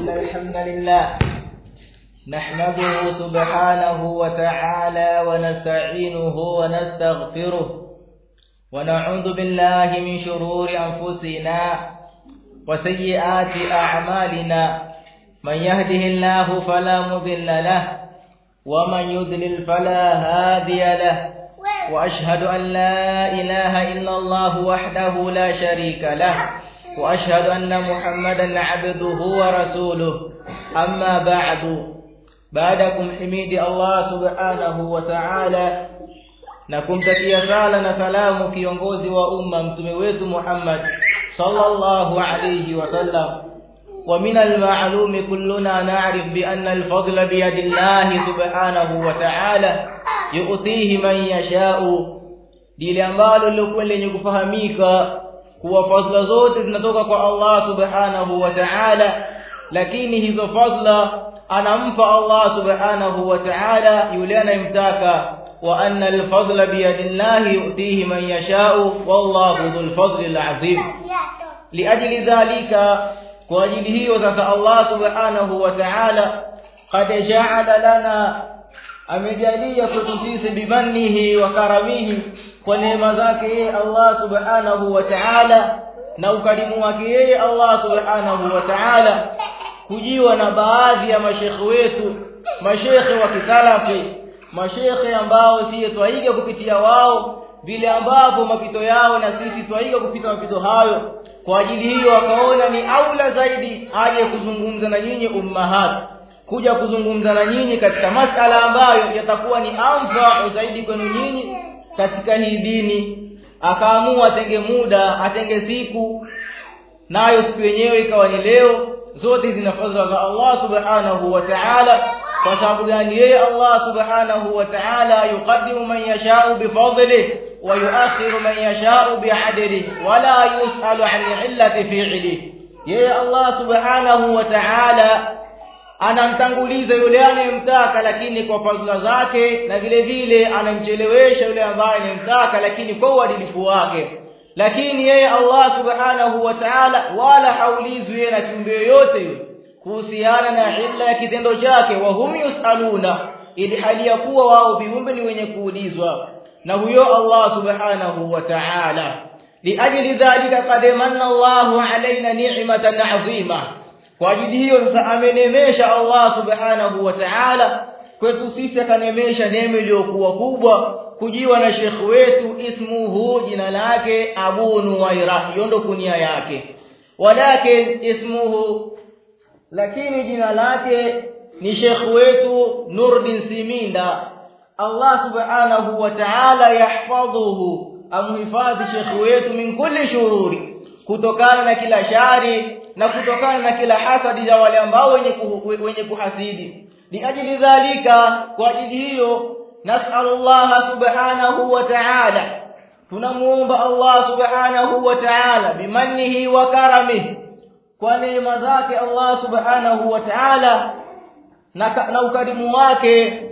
إن الحمد لله نحمده سبحانه وتعالى ونستعينه ونستغفره ونعوذ بالله من شرور أنفسنا وسيئات أعمالنا من يهده الله فلا مضل له ومن يضلل فلا هادي له وأشهد أن لا إله إلا الله وحده لا شريك له وأشهد أن محمدا عبده ورسوله أما بعد بعدكم حميد الله سبحانه وتعالى na kumtakia sala na salamu kiongozi wa umma mtume wetu Muhammad sallallahu alayhi wasallam wa min al-ma'lumi kulluna na'rif bi anna al-fadla bi yadillahi subhanahu wa ta'ala yu'tihi man yasha'u dile ambalo lilikuwa lenye kufahamika kuwa fadla zote zinatoka kwa Allah subhanahu wa ta'ala lakini hizo fadla anampa Allah subhanahu wa ta'ala yule anayemtaka wa anna al-fadla bi yadillahi yu'tihi man yasha'u wallahu dhul fadli al-'azim liajli dhalika kwa ajili hiyo sasa Allah subhanahu wa ta'ala qad ja'ala lana amejalia kwetu sisi bimannihi wa karamihi kwa neema zake yeye Allah subhanahu wa ta'ala na ukarimu wake yeye Allah subhanahu wa ta'ala kujiwa na baadhi ya mashekhe wetu mashekhe wa kisalafi mashekhe ambao si twaiga kupitia wao vile ambavyo mapito yao na sisi twaiga kupita mapito hayo kwa ajili hiyo akaona ni aula zaidi aje kuzungumza na nyinyi ummahat kuja kuzungumza na nyinyi katika masala ambayo yatakuwa ni amfa zaidi kwenu nyinyi katika hii dini akaamua atenge muda atenge siku nayo siku yenyewe ikawa ni leo zote zina fadhila za Allah subhanahu wa ta'ala kwa sababu gani yeye Allah subhanahu wa ta'ala yuqaddimu man yasha'u bifadlihi wa yu'akhiru man yasha'u bi'adlihi wa la yus'alu 'an illati fi'lihi yeye Allah subhanahu wa ta'ala anamtanguliza yule anayemtaka lakini kwa fadhila zake na vile vile anamchelewesha yule ambaye anayemtaka lakini kwa uadilifu wake lakini yeye Allah subhanahu wa ta'ala wala haulizwi yeye na kiumbe yoyote kuhusiana na illa ya kitendo chake wa hum yusaluna ili hali ya kuwa wao viumbe ni wenye kuulizwa na huyo Allah subhanahu wa ta'ala liajli dhalika qad manna Allahu alaina ni'matan 'azima kwa ajili hiyo sasa amenemesha Allah subhanahu wa ta'ala kwetu sisi akanemesha neema iliyokuwa kubwa kujiwa na shekh wetu ismuhu jina lake Abu Nuwaira hiyo ndo kunia yake walakin ismuhu lakini jina lake ni shekh wetu Nurdin Siminda Allah subhanahu wa ta'ala yahfadhuhu amhifadhi shekh wetu min kulli shururi kutokana na kila shari na kutokana na kila hasadi za wale ambao wenye wenye kuhasidi liajili dhalika kwa ajili hiyo nas'alullah subhanahu wa ta'ala tunamuomba Allah subhanahu wa ta'ala bimannihi wa karamihi kwa neema zake Allah subhanahu wa ta'ala na, na ukarimu wake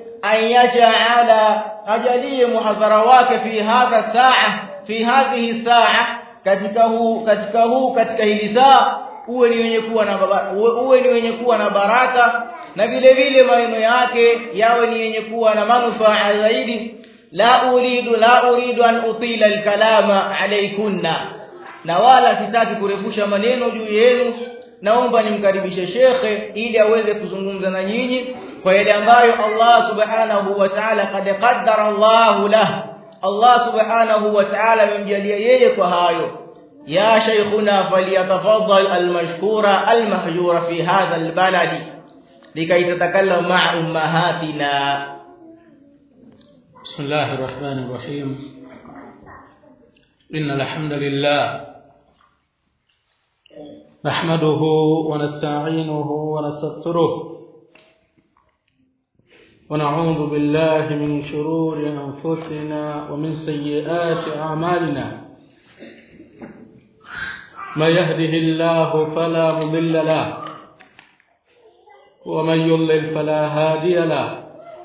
ayaja'ala ajalie muhadhara wake fi hadha saa fi hadhihi saa katika huu katika huu katika hili saa uwe ni wenye kuwa na uwe ni wenye kuwa na baraka na vile vile maneno yake yawe ni yenye kuwa na manufaa zaidi la uridu la uridu an utila alkalama alaykunna na wala sitaki kurefusha maneno juu yenu naomba nimkaribishe shekhe ili aweze kuzungumza na nyinyi kwa yale ambayo Allah subhanahu wa ta'ala qad qaddara Allah lahu Allah subhanahu wa ta'ala amemjalia yeye kwa hayo يا شيخنا فليتفضل المشكور المهجور في هذا البلد لكي تتكلم مع أمهاتنا بسم الله الرحمن الرحيم إن الحمد لله نحمده ونستعينه ونستغفره ونعوذ بالله من شرور أنفسنا ومن سيئات أعمالنا من يهده الله فلا مضل له ومن يضلل فلا هادي له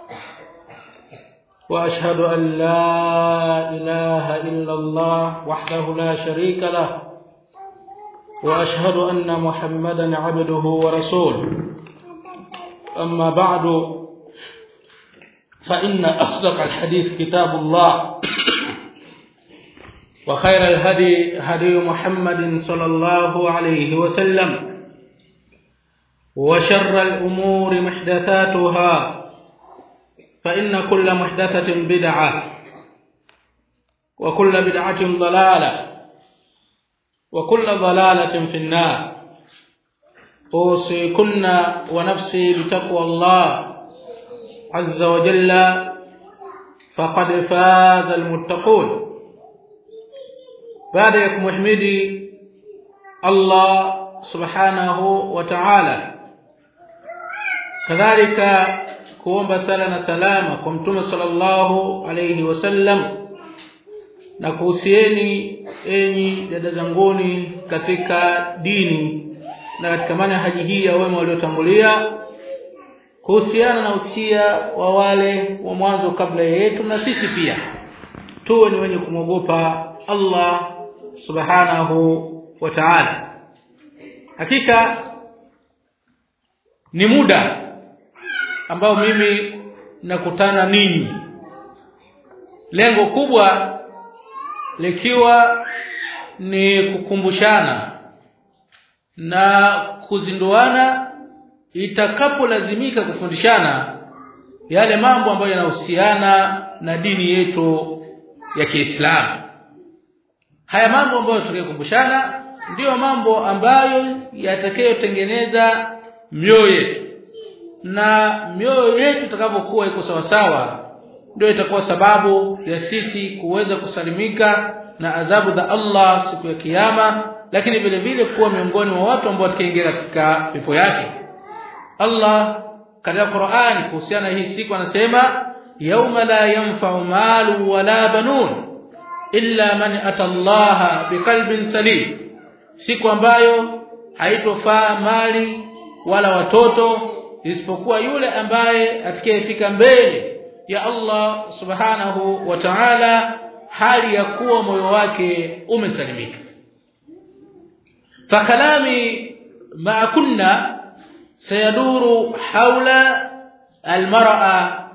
واشهد ان لا اله الا الله وحده لا شريك له واشهد ان محمدا عبده ورسوله اما بعد فان اصدق الحديث كتاب الله وخير الهدي هدي محمد صلى الله عليه وسلم وشر الامور محدثاتها فان كل محدثه بدعه وكل بدعه ضلاله وكل ضلاله في النار اوصيكن ونفسي بتقوى الله عز وجل فقد فاز المتقون baada ya kumhimidi Allah subhanahu wa ta'ala kadhalika kuomba sala na salama kwa mtume sallallahu alayhi wasallam na kuhusieni enyi dada zanguni katika dini na katika manhaji hii ya wema waliotangulia kuhusiana na usia wa wale wa mwanzo kabla yetu na sisi pia tuwe ni wenye kumwogopa Allah subhanahu wa ta'ala hakika ni muda ambao mimi nakutana ninyi lengo kubwa likiwa ni kukumbushana na kuzinduana itakapolazimika kufundishana yale mambo ambayo yanahusiana na dini yetu ya Kiislamu haya mambo ambayo tukikumbushana ndiyo mambo ambayo yatakayotengeneza mioyo yetu na mioyo yetu itakapokuwa iko sawa sawa ndio itakuwa sababu ya sisi kuweza kusalimika na adhabu za Allah siku ya kiyama lakini vile vile kuwa miongoni mwa watu ambao watakaingia katika pepo yake Allah katika Qur'an kuhusiana hii siku anasema yauma la yanfa'u malu wala banun illa man atallaha biqalbin salim siku ambayo haitofaa mali wala watoto isipokuwa yule ambaye atakayefika mbele ya Allah subhanahu wa ta'ala hali ya kuwa moyo wake umesalimika fakalami ma kunna sayaduru haula almar'a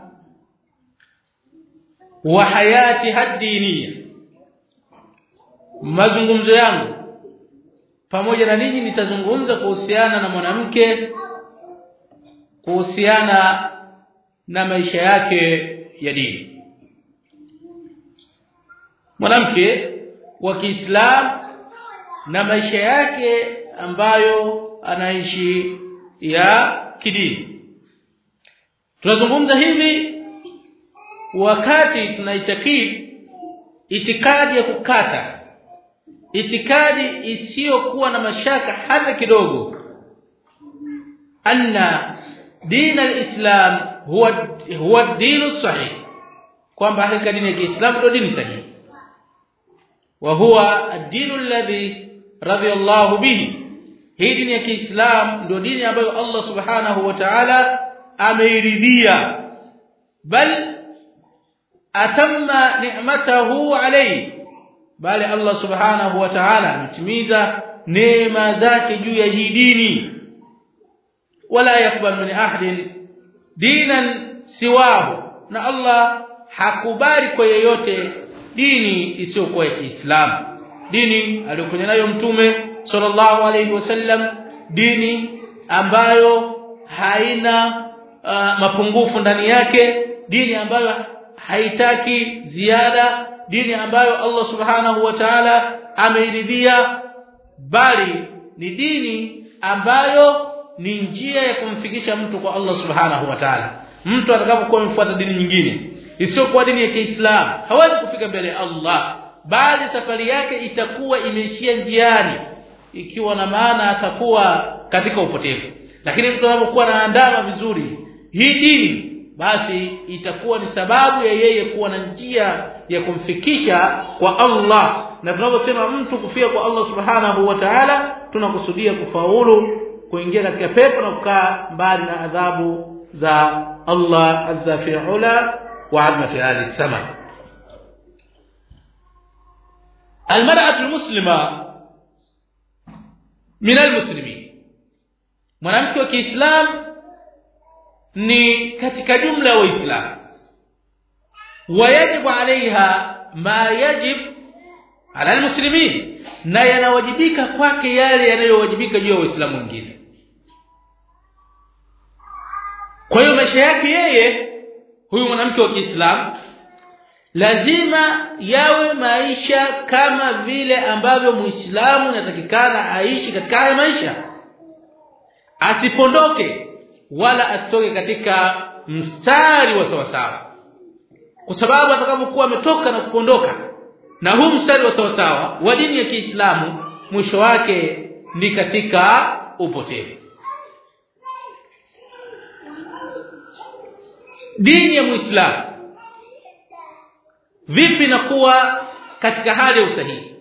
wa hayati haddiniya mazungumzo yangu pamoja na ninyi nitazungumza kuhusiana na mwanamke kuhusiana na maisha yake ya dini mwanamke wa Kiislamu na maisha yake ambayo anaishi ya kidini tunazungumza hivi wakati tunaitakidi itikadi ya kukata itikadi isiyokuwa na mashaka hata kidogo anna din alislam huwa huwa dinu sahih kwamba hakika dini ya Kiislamu ndio dini sahihi wa huwa ad-dinu alladhi radiyallahu bihi hii dini ya Kiislamu ndio dini ambayo Allah subhanahu wa ta'ala ameiridhia bal atamma ni'matahu alayhi bali Allah subhanahu wa ta'ala ametimiza neema zake juu ya hii dini wala yakbal min ahadin dinan siwahu na Allah hakubali kwa yeyote dini isiyokuwa ya Kiislamu dini aliyokuja nayo mtume sallallahu alayhi wasallam dini ambayo haina uh, mapungufu ndani yake dini ambayo haitaki ziada dini ambayo Allah subhanahu wa ta'ala ameiridhia bali ni dini ambayo ni njia ya kumfikisha mtu kwa Allah subhanahu wa ta'ala mtu atakapokuwa amefuata dini nyingine isiyokuwa dini ya Kiislamu hawezi kufika mbele ya Allah bali safari yake itakuwa imeishia njiani ikiwa na maana atakuwa katika upotevu lakini mtu anapokuwa anaandama vizuri hii dini basi itakuwa ni sababu ya yeye kuwa na njia ya kumfikisha kwa Allah na tunaposema mtu kufia kwa Allah subhanahu wa ta'ala tunakusudia kufaulu kuingia katika pepo na kukaa mbali na adhabu za Allah azza fi ula wa azma fi hadhihi sama المرأة المسلمة minal muslimin mwanamke wa Kiislamu ni katika jumla ya waislamu wayajibu alaiha ma yajib ala almuslimin na yanawajibika kwake yale yanayowajibika juu ya waislamu wengine kwa hiyo maisha yake yeye huyu mwanamke wa Kiislamu lazima yawe maisha kama vile ambavyo Muislamu inatakikana aishi katika haya maisha asipondoke wala asitoke katika mstari wa sawasawa kwa sababu atakapokuwa ametoka na kupondoka na huu mstari wa sawasawa wa dini ya Kiislamu mwisho wake ni katika upotevu dini ya Muislamu vipi nakuwa katika hali ya usahihi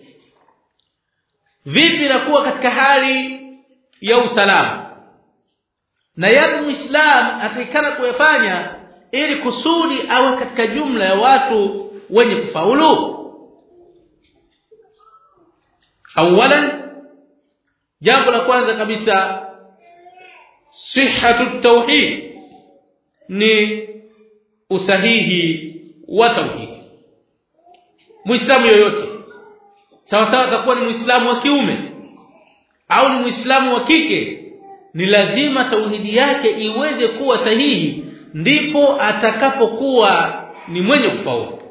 vipi nakuwa katika hali ya usalama na yapi muislam atakikana kuyafanya ili kusudi awe katika jumla ya watu wenye kufaulu awalan jambo la kwanza kabisa sihhatu tauhid ni usahihi wa tauhid muislamu yoyote sawa sawa atakuwa ni muislamu wa kiume au ni muislamu wa kike ni lazima tauhidi yake iweze kuwa sahihi ndipo atakapokuwa ni mwenye kufaulu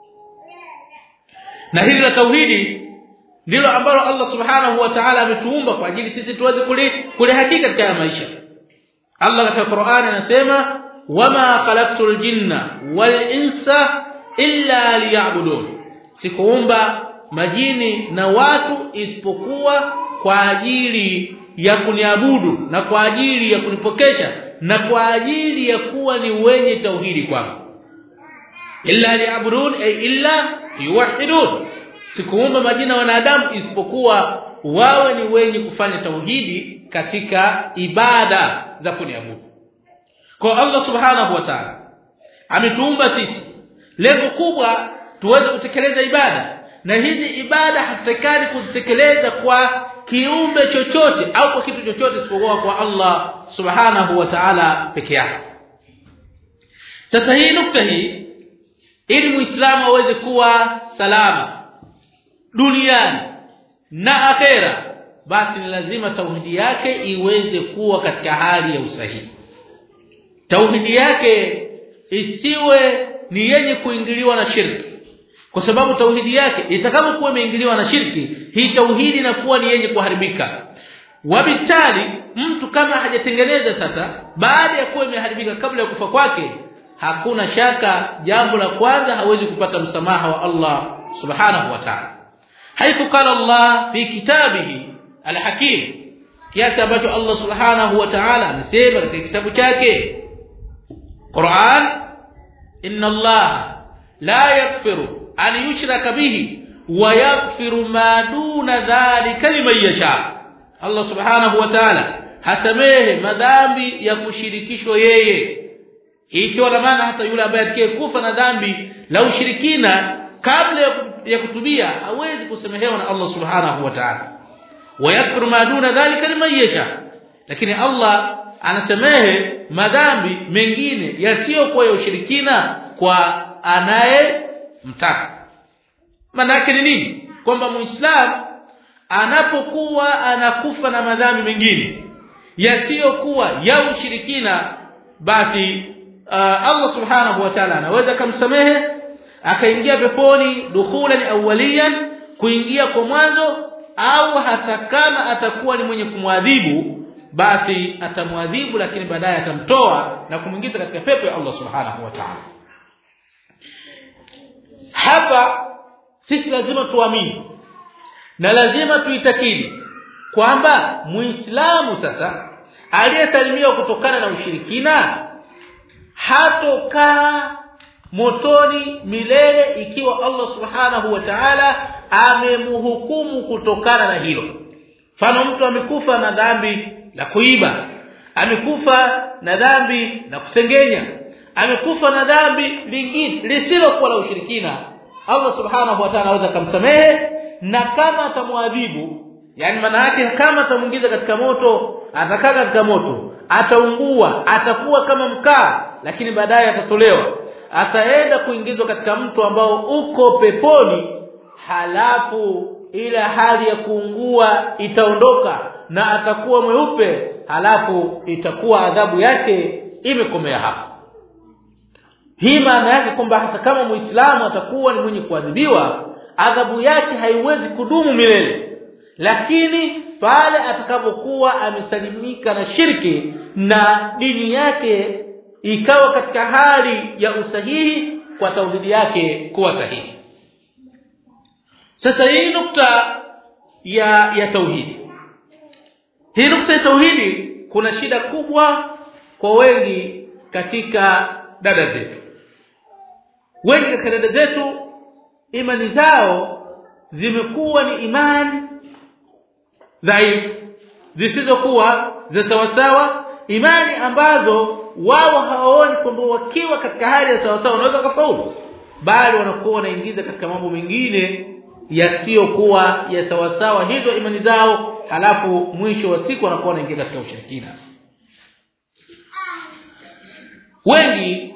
na hili la tauhidi ndilo ambalo Allah subhanahu wa ta'ala ametuumba kwa ajili sisi tuweze kulihakika katika maisha Allah katika Qur'an anasema wama khalaqtul jinna wal insa illa liya'budun sikuumba majini na watu isipokuwa kwa ajili ya kuniabudu na kwa ajili ya kunipokesha na kwa ajili ya kuwa ni wenye tauhidi kwangu illa liya'budun ay illa yuwahidun sikuumba majina wanadamu isipokuwa wawe ni wenye kufanya tauhidi katika ibada za kuniabudu kwa Allah subhanahu wa ta'ala ametuumba sisi lengo kubwa tuweze kutekeleza ibada na hizi ibada hatutakani kuzitekeleza kwa kiumbe chochote au kwa kitu chochote isipokuwa kwa Allah subhanahu wa ta'ala peke yake sasa hii nukta hii ili muislamu aweze kuwa salama duniani na akhera basi ni lazima tauhidi yake iweze kuwa katika hali ya usahihi tauhidi yake isiwe ni yenye kuingiliwa na shirki kwa sababu tauhidi yake itakapokuwa imeingiliwa na shirki hii tauhidi inakuwa ni yenye kuharibika wabitali mtu kama hajatengeneza sasa baada ya kuwa imeharibika kabla ya kufa kwake hakuna shaka jambo la kwanza hawezi kupata msamaha wa Allah subhanahu wa ta'ala haithu qala Allah fi kitabihi alhakim kiasi ambacho Allah subhanahu wa ta'ala amesema katika kitabu chake Qur'an inna Allah la yaghfiru an yushraka bihi wa yaghfiru ma duna dhalika liman yasha Allah subhanahu wa ta'ala hasamehe madhambi ya kushirikishwa yeye ikiwa na maana hata yule ambaye atakayekufa na dhambi la ushirikina kabla ya kutubia hawezi kusamehewa na Allah subhanahu wa ta'ala wa yaghfiru ma duna dhalika liman yasha lakini Allah anasamehe madhambi mengine yasiyokuwa ya ushirikina kwa anaye mtaka manake ni nini kwamba muislamu anapokuwa anakufa na madhambi mengine yasiyokuwa ya ushirikina basi uh, Allah subhanahu wa ta'ala anaweza kumsamehe akaingia peponi dukhulan awwaliyan kuingia kwa mwanzo au hata kama atakuwa ni mwenye kumwadhibu basi atamwadhibu lakini baadaye atamtoa na kumwingiza katika pepo ya Allah subhanahu wa ta'ala hapa sisi lazima tuamini na lazima tuitakidi kwamba muislamu sasa aliyesalimiwa kutokana na ushirikina hatokaa motoni milele ikiwa Allah subhanahu wa ta'ala amemhukumu kutokana na hilo mfano mtu amekufa na dhambi la kuiba amekufa na dhambi la kusengenya amekufa na dhambi lingine lisilokuwa la ushirikina Allah subhanahu wa ta'ala anaweza kumsamehe na kama atamwadhibu yani maana yake kama atamuingiza katika moto atakaa katika moto ataungua atakuwa kama mkaa lakini baadaye atatolewa ataenda kuingizwa katika mto ambao uko peponi halafu ile hali ya kuungua itaondoka na atakuwa mweupe halafu itakuwa adhabu yake imekomea hapo hii maana yake kwamba hata kama muislamu atakuwa ni mwenye kuadhibiwa adhabu yake haiwezi kudumu milele lakini pale atakapokuwa amesalimika na shirki na dini yake ikawa katika hali ya usahihi kwa tauhidi yake kuwa sahihi sasa hii nukta ya ya tauhidi hii nukta ya tauhidi kuna shida kubwa kwa wengi katika dada zetu wengi katika dada zetu imani zao zimekuwa ni imani dhaifu zisizokuwa za sawasawa imani ambazo wao hawaoni kwamba wakiwa katika hali ya sawasawa wanaweza kufaulu bali wanakuwa wanaingiza katika mambo mengine yasiyokuwa ya sawasawa hizo imani zao halafu mwisho wa siku wanakuwa wanaingia katika ushirikina wengi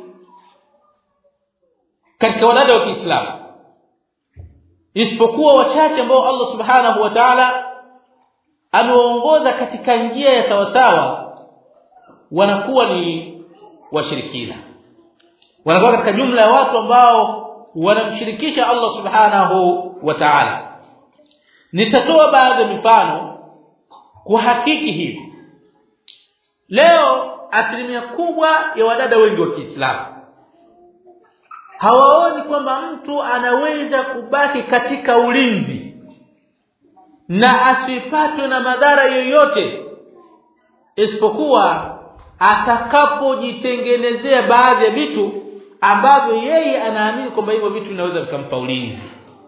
katika wadada wa Kiislamu isipokuwa wachache ambao Allah Subhanahu wa Ta'ala amewaongoza katika njia ya sawasawa wanakuwa ni washirikina wanakuwa katika jumla ya watu ambao wanamshirikisha Allah Subhanahu wa Ta'ala nitatoa baadhi ya mifano kuhakiki hivi leo asilimia kubwa ya wadada wengi wa Kiislamu hawaoni kwamba mtu anaweza kubaki katika ulinzi na asipatwe na madhara yoyote isipokuwa atakapojitengenezea baadhi ya vitu ambavyo yeye anaamini kwamba hivyo vitu vinaweza vikampa ulinzi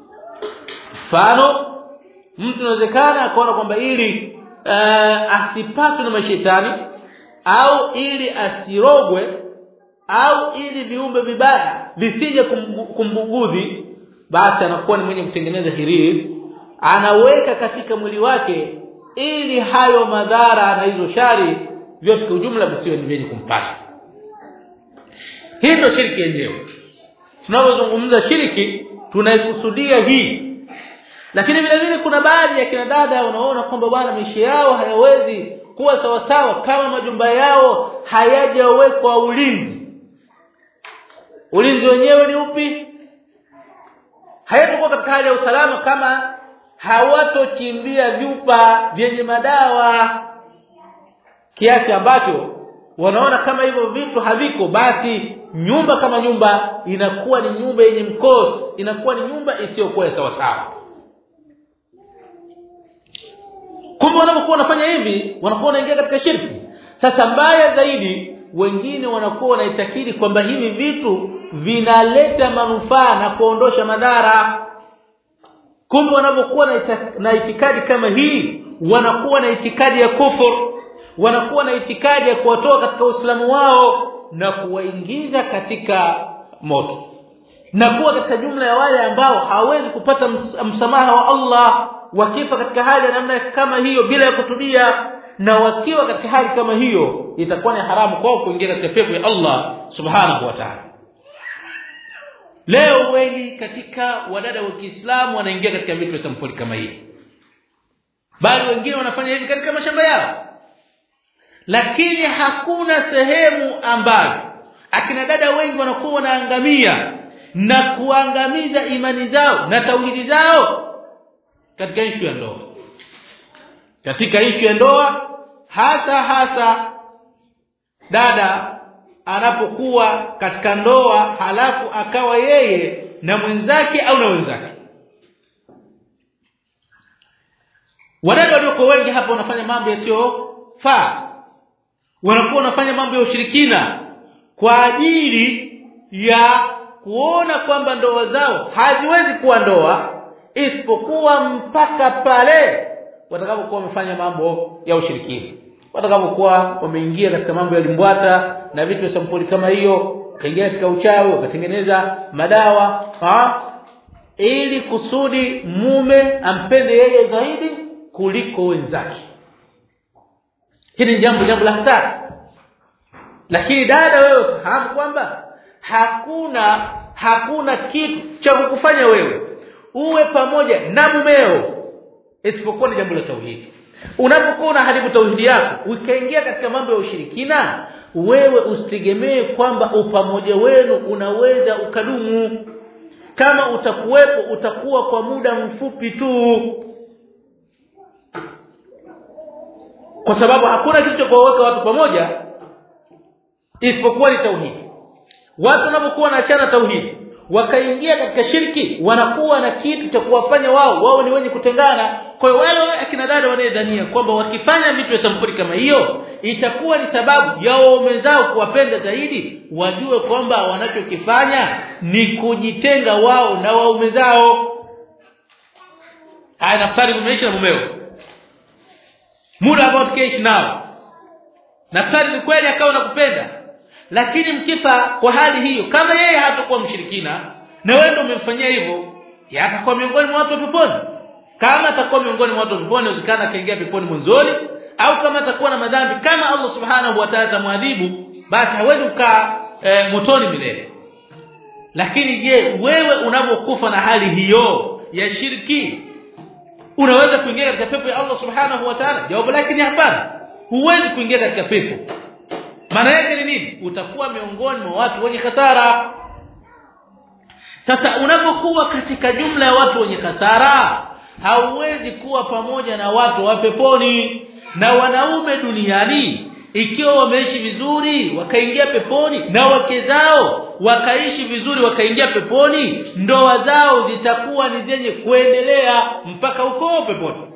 mfano mtu inawezekana akaona kwamba ili uh, asipatwe na mashetani au ili asirogwe au ili viumbe vibaya visije kumbugudhi basi anakuwa ni mwenye kutengeneza hirizi anaweka katika mwili wake ili hayo madhara na hizo shari vyote kwa ujumla visiwe ni vyenye kumpata hii ndio shiriki yenyewe tunapozungumza shiriki tunaikusudia hii lakini vile vile kuna baadhi ya kina dada wanaona kwamba bwana maisha yao hayawezi kuwa sawasawa kama majumba yao hayajawekwa ulinzi ulinzi wenyewe ni upi hayatakuwa katika hali ya usalama kama hawatochimbia vyupa vyenye madawa kiasi ambacho wanaona kama hivyo vitu haviko basi nyumba kama nyumba inakuwa ni nyumba yenye mkosi inakuwa ni nyumba isiyokuwa sawa sawa kumbe wanapokuwa wanafanya hivi wanakuwa wanaingia katika shirki sasa mbaya zaidi wengine wanakuwa wanaitakidi kwamba hivi vitu vinaleta manufaa na kuondosha madhara kumbe wanapokuwa na itikadi kama hii wanakuwa na itikadi ya kufur wanakuwa na itikadi ya kuwatoa katika Uislamu wao na kuwaingiza katika moto na kuwa katika jumla ya wale ambao hawezi kupata msamaha wa Allah wakifa katika hali ya namna kama hiyo bila ya kutubia na wakiwa katika hali kama hiyo itakuwa ni haramu kwao kuingia katika pepo ya Allah subhanahu wa ta'ala leo wengi katika wadada wa Kiislamu wanaingia katika vitu vya sampuli kama hii bali wengine wanafanya hivi katika mashamba yao lakini hakuna sehemu ambayo akina dada wengi wanakuwa wanaangamia na kuangamiza imani zao na tauhidi zao katika ishu ya ndoa katika ishu ya ndoa hasa hasa dada anapokuwa katika ndoa halafu akawa yeye na mwenzake au na wenzake wadada walioko wengi hapa wanafanya mambo yasiyofaa wanakuwa wanafanya mambo ya ushirikina kwa ajili ya kuona kwamba ndoa zao haziwezi kuwa ndoa isipokuwa mpaka pale watakapokuwa wamefanya mambo ya ushirikina watakapokuwa wameingia katika mambo ya limbwata na vitu vya sampuli kama hiyo kaingia katika uchawi wakatengeneza madawa ha? ili kusudi mume ampende yeye zaidi kuliko wenzake hili ni jambo jambo la hatari lakini dada wewe fahamu kwamba hakuna hakuna kitu cha kukufanya wewe uwe pamoja na mumeo isipokuwa ni jambo la tauhidi unapokuwa unaharibu tauhidi yako ukaingia katika mambo ya ushirikina wewe usitegemee kwamba upamoja wenu unaweza ukadumu kama utakuwepo utakuwa kwa muda mfupi tu kwa sababu hakuna kitu cha kuwaweka watu pamoja isipokuwa ni tauhidi watu wanapokuwa wanaachana tauhidi wakaingia katika shirki wanakuwa na kitu cha kuwafanya wao wao ni wenye kutengana kwa hiyo wale akina dada wanayedhania kwamba wakifanya vitu vya sampuli kama hiyo itakuwa ni sababu ya waume zao kuwapenda zaidi wajue kwamba wanachokifanya ni kujitenga wao na waume zao haya naftari umeishi na mumeo muda ambao tukaishi nao naftari ni kweli akawa nakupenda lakini mkifa kwa hali hiyo kama yeye hatakuwa mshirikina na wewe ndio umemfanyia hivyo yatakuwa miongoni mwa watu wa peponi kama atakuwa miongoni mwa watu wa peponi usikana akaingia peponi mwanzoni au kama atakuwa na madhambi kama Allah subhanahu wa ta'ala tamwadhibu basi hawezi kukaa e, motoni milele lakini je wewe unapokufa na hali hiyo ya shirki unaweza kuingia katika pepo ya Allah subhanahu wa ta'ala jawabu lake ni hapana huwezi kuingia katika pepo maana yake ni nini utakuwa miongoni mwa watu wenye hasara sasa unapokuwa katika jumla ya watu wenye hasara hauwezi kuwa pamoja na watu wa peponi na wanaume duniani ikiwa wameishi vizuri wakaingia peponi na wake zao wakaishi vizuri wakaingia peponi ndoa zao zitakuwa ni zenye kuendelea mpaka huko peponi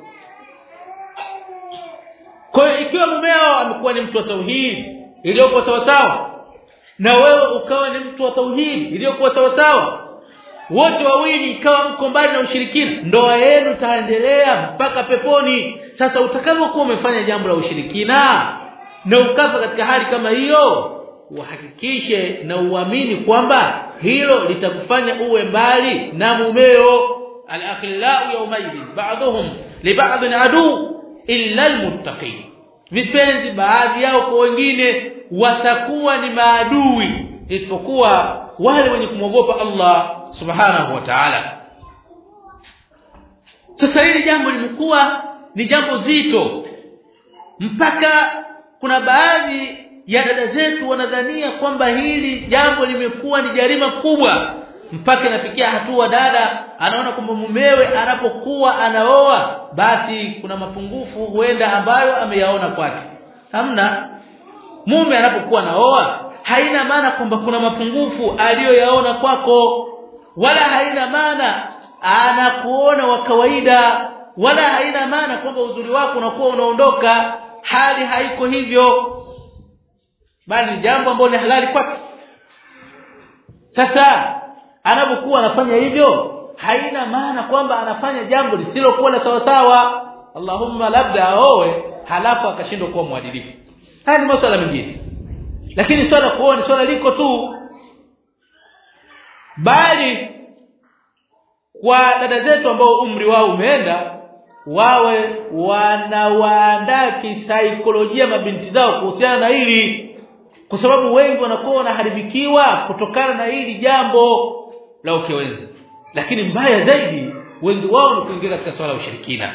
kwa hiyo ikiwa mumeo amekuwa ni mtu wa tauhidi iliyokuwa sawa sawa na wewe ukawa ni mtu wa tauhidi iliyokuwa sawa sawa wote wawili ikawa mko mbali na ushirikina ndoa yenu taendelea mpaka peponi sasa utakapokuwa umefanya jambo la ushirikina na ukafa katika hali kama hiyo uhakikishe na uamini kwamba hilo litakufanya uwe mbali na mumeo al-akhillau yawmaidin ba'dhum li ba'dhin adu illa al-muttaqin vipenzi baadhi yao kwa wengine watakuwa ni maadui isipokuwa wale wenye kumwogopa Allah subhanahu wa ta'ala sasa hili jambo limekuwa ni jambo zito mpaka kuna baadhi ya dada zetu wanadhania kwamba hili jambo limekuwa ni jarima kubwa mpaka inafikia hatua dada anaona kwamba mumewe anapokuwa anaoa basi kuna mapungufu huenda ambayo ameyaona kwake hamna mume anapokuwa anaoa haina maana kwamba kuna mapungufu aliyoyaona kwako wala haina maana anakuona wa kawaida wala haina maana kwamba uzuri wako unakuwa unaondoka hali haiko hivyo bali ni jambo ambalo ni halali kwake sasa anapokuwa anafanya hivyo haina maana kwamba anafanya jambo lisilokuwa la sawa sawa Allahumma labda aoe halafu akashindwa kuwa mwadilifu haya ni masuala mengine lakini swala kuoa ni swala liko tu bali kwa dada zetu ambao umri wao umeenda wawe wanawaandaa kisaikolojia mabinti zao kuhusiana na hili kwa sababu wengi wanakuwa wanaharibikiwa kutokana na hili jambo la ukewenzi lakini mbaya zaidi wengi wao ni kuingia katika swala la ushirikina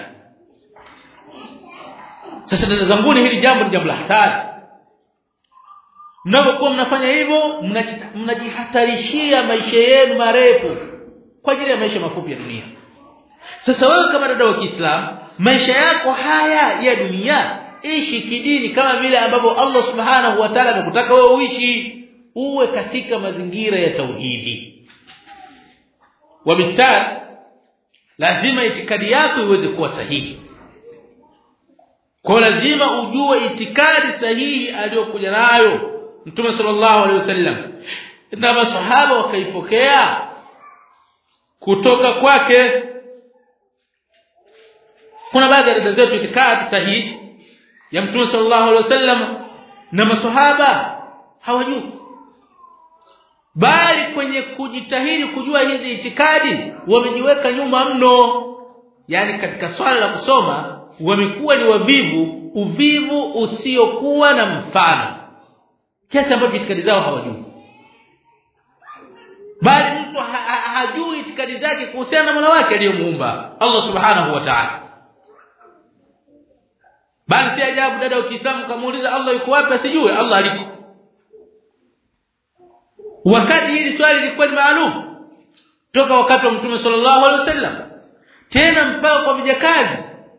sasa dada zanguni hili jambo ni jambo la hatari mnapokuwa mnafanya hivyo mnajihatarishia maisha yenu marefu kwa ajili ya maisha mafupi ya dunia sasa wewe kama dada wa Kiislamu maisha yako haya ya dunia ishi kidini kama vile ambavyo Allah Subhanahu wa Ta'ala amekutaka wewe uishi uwe katika mazingira ya tauhidi wabitali lazima itikadi yako iweze kuwa sahihi kwa lazima ujue itikadi sahihi aliyokuja nayo Mtume sallallahu alaihi wasallam na masahaba wakaipokea kutoka kwake kuna baadhi ya dada zetu itikadi sahihi ya Mtume sallallahu alaihi wasallam na masahaba hawajui bali kwenye kujitahidi kujua hizi itikadi wamejiweka nyuma mno yani katika swala la kusoma wamekuwa ni wavivu uvivu usiokuwa na mfano kiasi ambacho itikadi zao hawajui bali mtu ha ha hajui itikadi zake kuhusiana na Mola wake aliyomuumba Allah subhanahu wa ta'ala bali si ajabu dada wa Kiislamu kamuuliza Allah yuko wapi asijue Allah aliko wakati hili swali lilikuwa ni maalum toka wakati wa Mtume sallallahu alaihi wasallam tena mpaka kwa vijakazi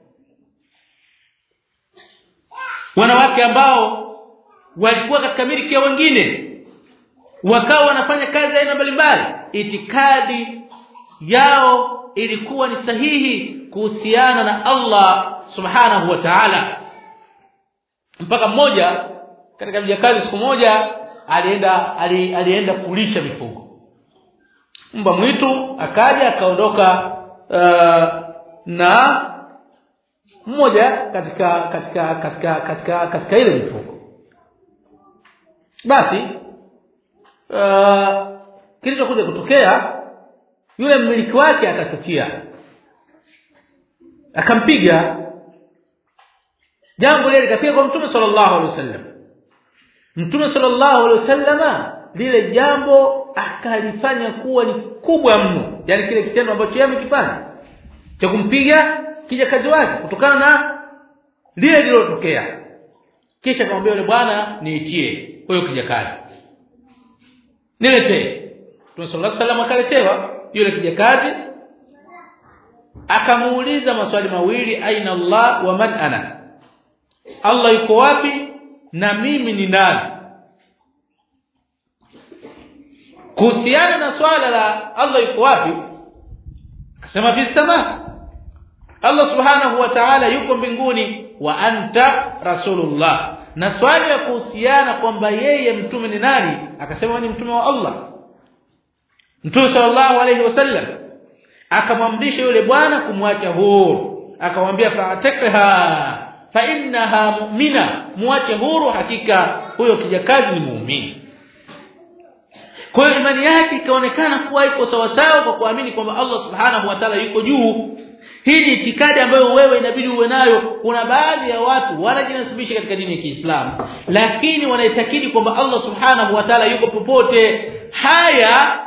wanawake ambao walikuwa katika miliki ya wengine wakawa wanafanya kazi aina mbalimbali itikadi yao ilikuwa ni sahihi kuhusiana na Allah subhanahu wa ta'ala mpaka mmoja katika vijakazi siku moja alienda ali, alienda kulisha mifugo mbwa mwitu akaja akaondoka uh, na mmoja katika katika katika katika katika ile mifugo basi uh, kilichokuja kutokea yule mmiliki wake akachukia akampiga jambo lile likafika kwa mtume sallallahu alaihi wasallam mtume sallallahu alaihi wasallama lile jambo akalifanya kuwa ni kubwa mno yani kile kitendo ambacho yeye amekifanya cha kumpiga kijakazi wake kutokana na lile lililotokea kisha akamwambia yule bwana niitie huyo kijakazi niletee Mtume sallallahu alaihi wasallam akaletewa yule kijakazi akamuuliza maswali mawili aina Allah wa man ana Allah yuko wapi na mimi ni nani kuhusiana na swala la Allah yuko wapi akasema fi sama Allah subhanahu wa ta'ala yuko mbinguni wa anta rasulullah na swali la kuhusiana kwamba yeye mtume ni nani akasema ni mtume wa Allah Mtume sallallahu alayhi wasallam akamwamrisha yule bwana kumwacha huru akamwambia fa'takha fa innaha mu'mina muache huru hakika huyo kijakazi ni muumini kwa hiyo imani yake ikaonekana kuwa iko sawa sawa kwa kuamini kwamba Allah subhanahu wa ta'ala yuko juu hii ni itikadi ambayo wewe inabidi uwe nayo kuna baadhi ya watu wanajinasibisha katika dini ya Kiislamu lakini wanaitakidi kwamba Allah subhanahu wa ta'ala yuko popote haya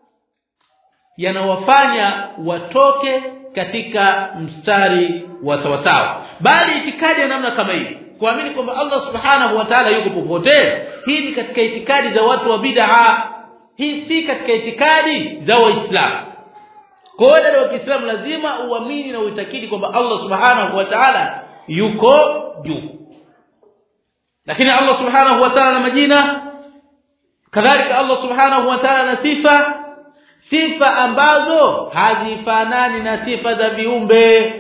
yanawafanya watoke katika mstari wa sawasawa bali itikadi ya namna kama hii kuamini kwamba Allah subhanahu wa ta'ala yuko popote hii ni katika itikadi za watu wa bid'a hii si katika itikadi za waislamu kwa hiyo dada wa Kiislamu lazima uamini na uitakidi kwamba Allah subhanahu wa ta'ala yuko juu lakini Allah subhanahu wa ta'ala na majina kadhalika Allah subhanahu wa ta'ala na sifa sifa ambazo hazifanani na sifa za viumbe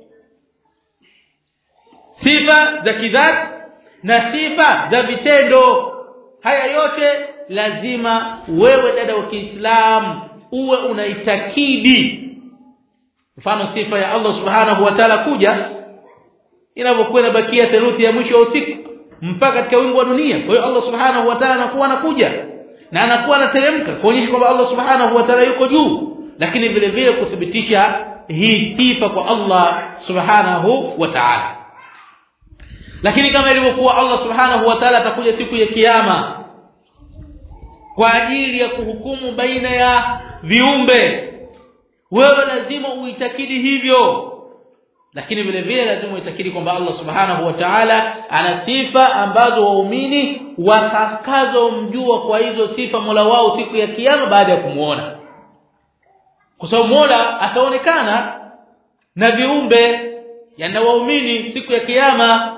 sifa za kidhati na sifa za vitendo haya yote lazima wewe dada wa Kiislamu uwe unaitakidi mfano sifa ya Allah subhanahu wa ta'ala kuja inapokuwa inabakia theluthi ya mwisho wa usiku mpaka katika wingu wa dunia kwa hiyo Allah subhanahu wa ta'ala anakuwa anakuja na anakuwa anateremka kuonyesha kwamba Allah subhanahu wa ta'ala yuko juu lakini vile vile kuthibitisha hii sifa kwa Allah subhanahu wa ta'ala lakini kama ilivyokuwa Allah subhanahu wa ta'ala atakuja siku ya kiyama kwa ajili ya kuhukumu baina ya viumbe wewe lazima uitakidi hivyo lakini vile vile lazima uitakidi kwamba Allah subhanahu wa ta'ala ana sifa ambazo waumini watakazomjua kwa hizo sifa Mola wao siku ya kiyama baada ya kumuona kwa sababu Mola ataonekana na viumbe yana waumini siku ya kiyama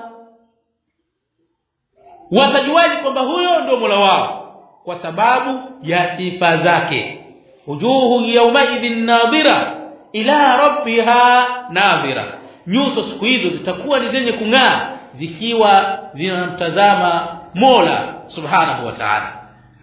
watajuaje kwamba huyo ndio Mola wao kwa sababu ya sifa zake wujuhu yawmaidhin nadhira ila rabbiha nadhira nyuso siku hizo zitakuwa ni zenye kung'aa zikiwa zinamtazama Mola subhanahu wa ta'ala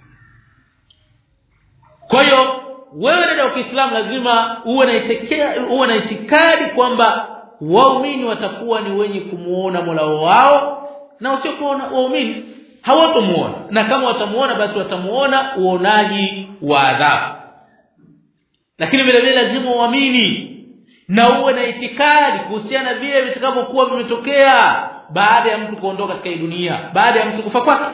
kwa hiyo wewe dada wa Kiislamu lazima uwe na uwe na itikadi kwamba waumini watakuwa ni wenye kumuona Mola wao na wasiokuwa waumini hawatomuona na kama watamuona basi watamuona uonaji wa adhabu lakini vile vile lazima uamini na uwe na itikadi kuhusiana na vile vitakavyokuwa vimetokea baada ya mtu kuondoka katika hii dunia baada ya mtu kufa kwake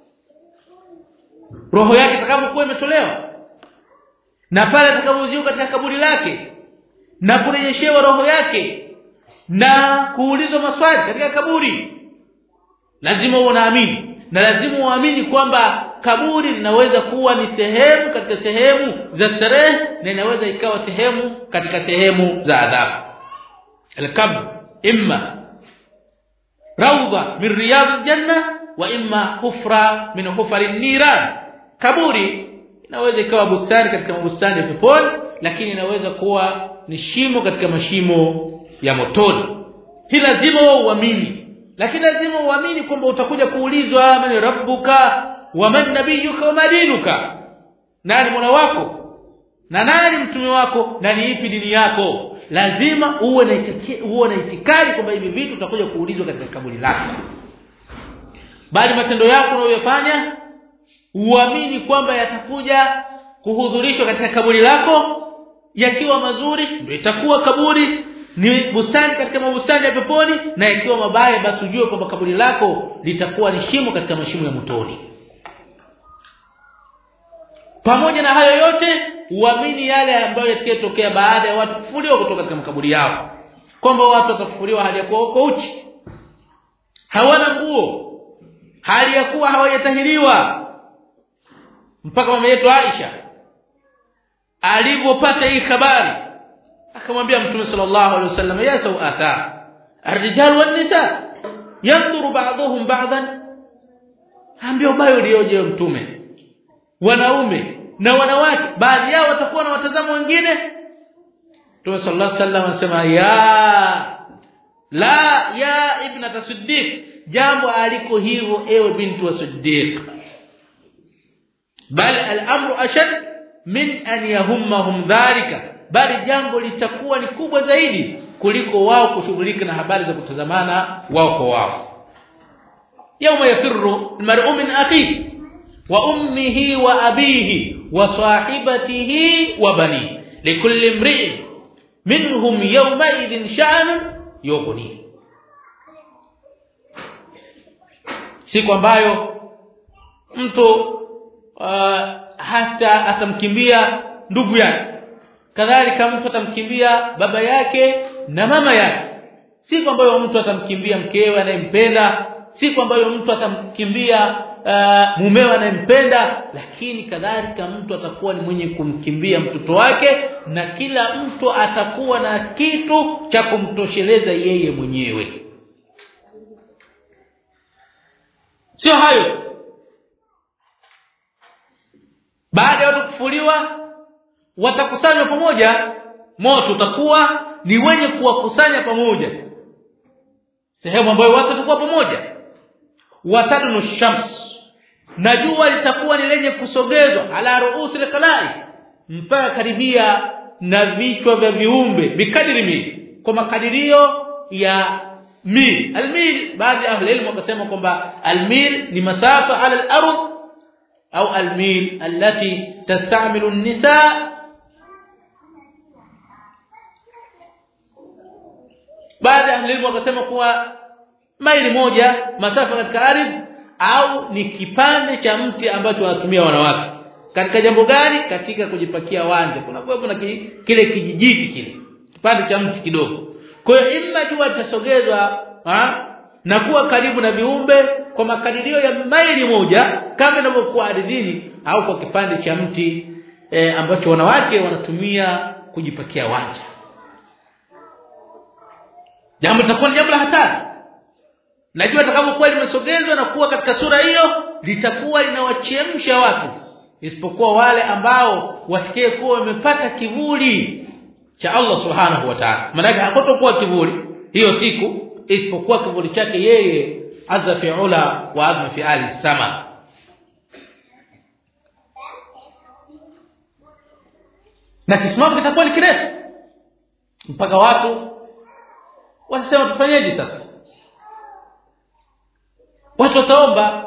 roho yake itakapokuwa imetolewa na pale atakapoziuka katika kaburi lake na kurejeshewa roho yake na kuulizwa maswali katika kaburi lazima unaamini na lazima uamini kwamba kaburi linaweza kuwa ni sehemu katika sehemu za starehe na inaweza ikawa sehemu katika sehemu za adhabu al-qabr imma rawda min riyad al-janna wa imma hufra min hufar an-niran kaburi inaweza ikawa bustani katika mabustani ya peponi lakini inaweza kuwa ni shimo katika mashimo ya motoni hii lazima uamini lakini lazima uamini kwamba utakuja kuulizwa man rabbuka wa man nabiyuka wa madinuka nani mola wako na nani mtume wako na ni ipi dini yako lazima uwe na uwe na itikadi kwamba hivi vitu utakuja kuulizwa katika kaburi lako bali matendo yako unayofanya uamini kwamba yatakuja kuhudhurishwa katika kaburi lako yakiwa mazuri ndio itakuwa kaburi ni bustani katika mabustani ya peponi na ikiwa mabaya basi ujue kwamba kaburi lako litakuwa ni shimo katika mashimo ya motoni pamoja na hayo yote uamini yale ambayo yatakayotokea baada ya watu kufufuliwa kutoka katika makaburi yao kwamba watu watafufuliwa hali ya kuwa wako uchi hawana nguo hali ya kuwa hawajatahiriwa mpaka mama yetu Aisha alipopata hii habari akamwambia mtume sallallahu alaihi wasallam ya sawata الرجال والنساء ينظر بعضهم بعضا ambia ubayo ulioje mtume wanaume na wanawake baadhi yao watakuwa na watazamo wengine Mtume sallallahu alaihi wasallam anasema ya la ya ibnata siddiq jambo aliko hivyo ewe binti wa siddiq bal al-amru ashad min an yahummahum dhalika bali jambo litakuwa ni kubwa zaidi kuliko wao kushughulika na habari za kutazamana wao kwa wao yawma yafirru almar'u min akhihi wa ummihi wa abihi wa sahibatihi wa bani likulli imri'in minhum yawma idhin sha'n yughni siku ambayo mtu uh, hata atamkimbia ndugu yake kadhalika mtu atamkimbia baba yake na mama yake siku ambayo mtu atamkimbia mkewe anayempenda siku ambayo mtu atamkimbia uh, mumewe anayempenda lakini kadhalika mtu atakuwa ni mwenye kumkimbia mtoto wake na kila mtu atakuwa na kitu cha kumtosheleza yeye mwenyewe sio hayo baada ya watu kufuliwa watakusanywa pamoja moto utakuwa ni wenye kuwakusanya pamoja sehemu ambayo watu watakuwa pamoja watadunu shams na jua litakuwa ni lenye kusogezwa ala ruusi alqalai mpaka karibia na vichwa vya viumbe bikadiri mili kwa makadirio ya mil almil baadhi ya ahli ilmu wakasema kwamba almil ni masafa ala al-ardh au almil allati tastamilu an-nisa baada ya elimu wakasema kuwa maili moja masafa katika ardhi au ni kipande cha mti ambacho wanatumia wanawake katika jambo gani katika kujipakia wanja kuna kuwepo na ki, kile kijijiti kile kipande cha mti kidogo kwa hiyo imma jua litasogezwa na kuwa karibu na viumbe kwa makadirio ya maili moja kama inavyokuwa ardhini au kwa kipande cha mti e, ambacho wanawake wanatumia kujipakia wanja jambo litakuwa ni jambo la hatari najua atakapokuwa limesogezwa na kuwa katika sura hiyo litakuwa linawachemsha watu isipokuwa wale ambao wasikie kuwa wamepata kivuli cha Allah subhanahu wa ta'ala maana hakutokuwa kivuli hiyo siku isipokuwa kivuli chake yeye azza fi'ula wa azma fi ali sama na kisimamo kitakuwa ni kirefu mpaka watu wasema tufanyeje sasa watu wataomba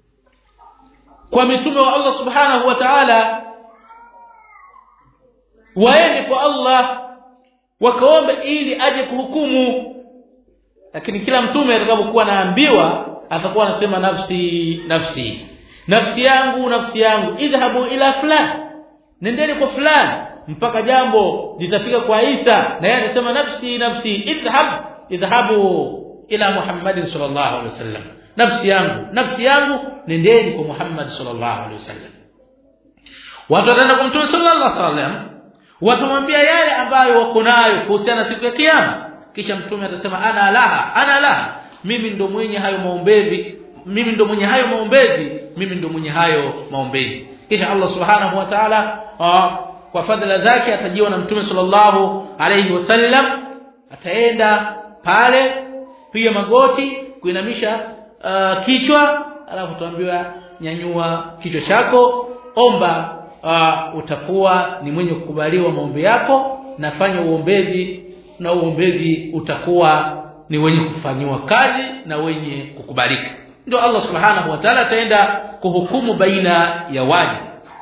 kwa mitume wa Allah subhanahu wa ta'ala waende kwa Allah wakaombe ili aje kuhukumu lakini kila mtume atakapokuwa anaambiwa atakuwa anasema nafsi nafsi nafsi yangu nafsi yangu idhabu ila fulani nendeni kwa fulani mpaka jambo litafika kwa Isa na yeye anasema nafsi nafsi idhhab idhabu ila Muhammad sallallahu alaihi wasallam nafsi yangu nafsi yangu nendeni kwa Muhammad sallallahu alaihi wasallam watu wataenda kwa Mtume sallallahu alaihi wasallam watamwambia yale ambayo wako nayo kuhusiana siku ya kiyama kisha mtume atasema ana laha ana laha mimi ndo mwenye hayo maombezi mimi ndo mwenye hayo maombezi mimi ndo mwenye hayo maombezi kisha Allah subhanahu wa ta'ala kwa fadhila zake atajiwa na mtume sallallahu alayhi wasallam ataenda pale piga magoti kuinamisha uh, kichwa alafu tuambiwa nyanyua kichwa chako omba uh, utakuwa ni mwenye kukubaliwa maombi yako nafanya uombezi na uombezi utakuwa ni wenye kufanywa kazi na wenye kukubalika ndio Allah subhanahu wa ta'ala ataenda kuhukumu baina ya waja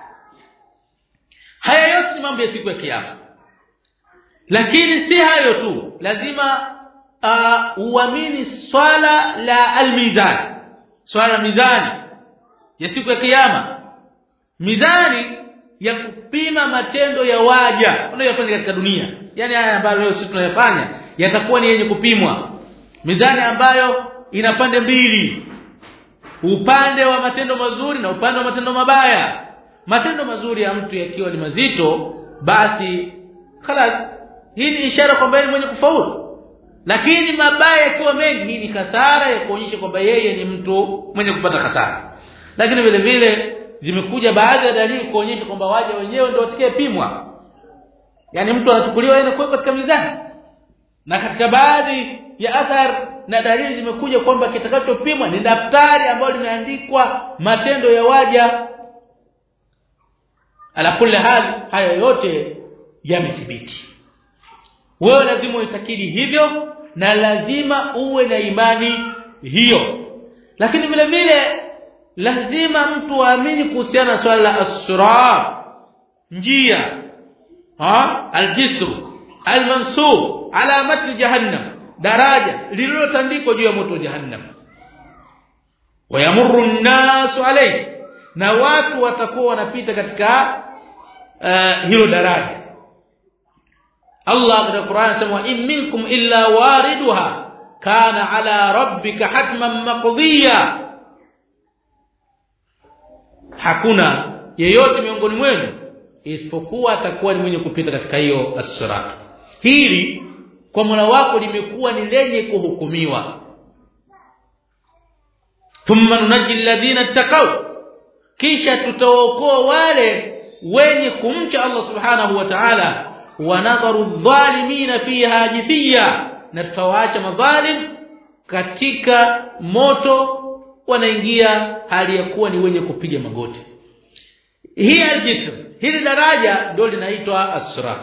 haya yote ni mambo ya siku ya kiyama lakini si hayo tu lazima uh, uamini swala la almizan swala la mizani ya siku ya kiyama mizani ya kupima matendo ya waja wanayofanya katika dunia yani haya ambayo leo sisi tunayafanya yatakuwa ni yenye kupimwa mizani ambayo ina pande mbili upande wa matendo mazuri na upande wa matendo mabaya matendo mazuri ya mtu yakiwa ni mazito basi khalas hii ni ishara kwamba yeye mwenye kufaulu lakini mabaya yakiwa mengi hii ni kasara ya kuonyesha kwamba yeye ni mtu mwenye kupata hasara lakini vile vile zimekuja baadhi ya dalili kuonyesha kwamba waja wenyewe ndio watakayepimwa yani mtu anachukuliwa yeye kuwekwa katika mizani na katika baadhi ya athar na dalili zimekuja kwamba kitakachopimwa ni daftari ambalo limeandikwa matendo ya waja ala kulli hali haya yote yamethibiti wewe lazima uitakidi hivyo na lazima uwe na imani hiyo lakini vile vile lazima mtu aamini kuhusiana na swala la asra njia ha aljisr almansub ala matn jahannam daraja lililotandikwa juu ya moto wa jahannam wayamurru an-nas alayhi na watu watakuwa wanapita katika uh, hilo daraja Allah katika Qur'an anasema in minkum illa wariduha kana ala rabbika hatman maqdiya hakuna yeyote miongoni mwenu isipokuwa atakuwa ni mwenye kupita katika hiyo as-sirat hili kwa Mola wako limekuwa ni lenye kuhukumiwa thumma nunajji alladhina ittaqaw kisha tutaokoa wale wenye kumcha Allah subhanahu wa ta'ala wa nadharu adh-dhalimina fiha jithiya na tutawaacha madhalim katika moto wanaingia hali ya kuwa ni wenye kupiga magoti hii aljitr hili daraja ndio linaitwa as-sirat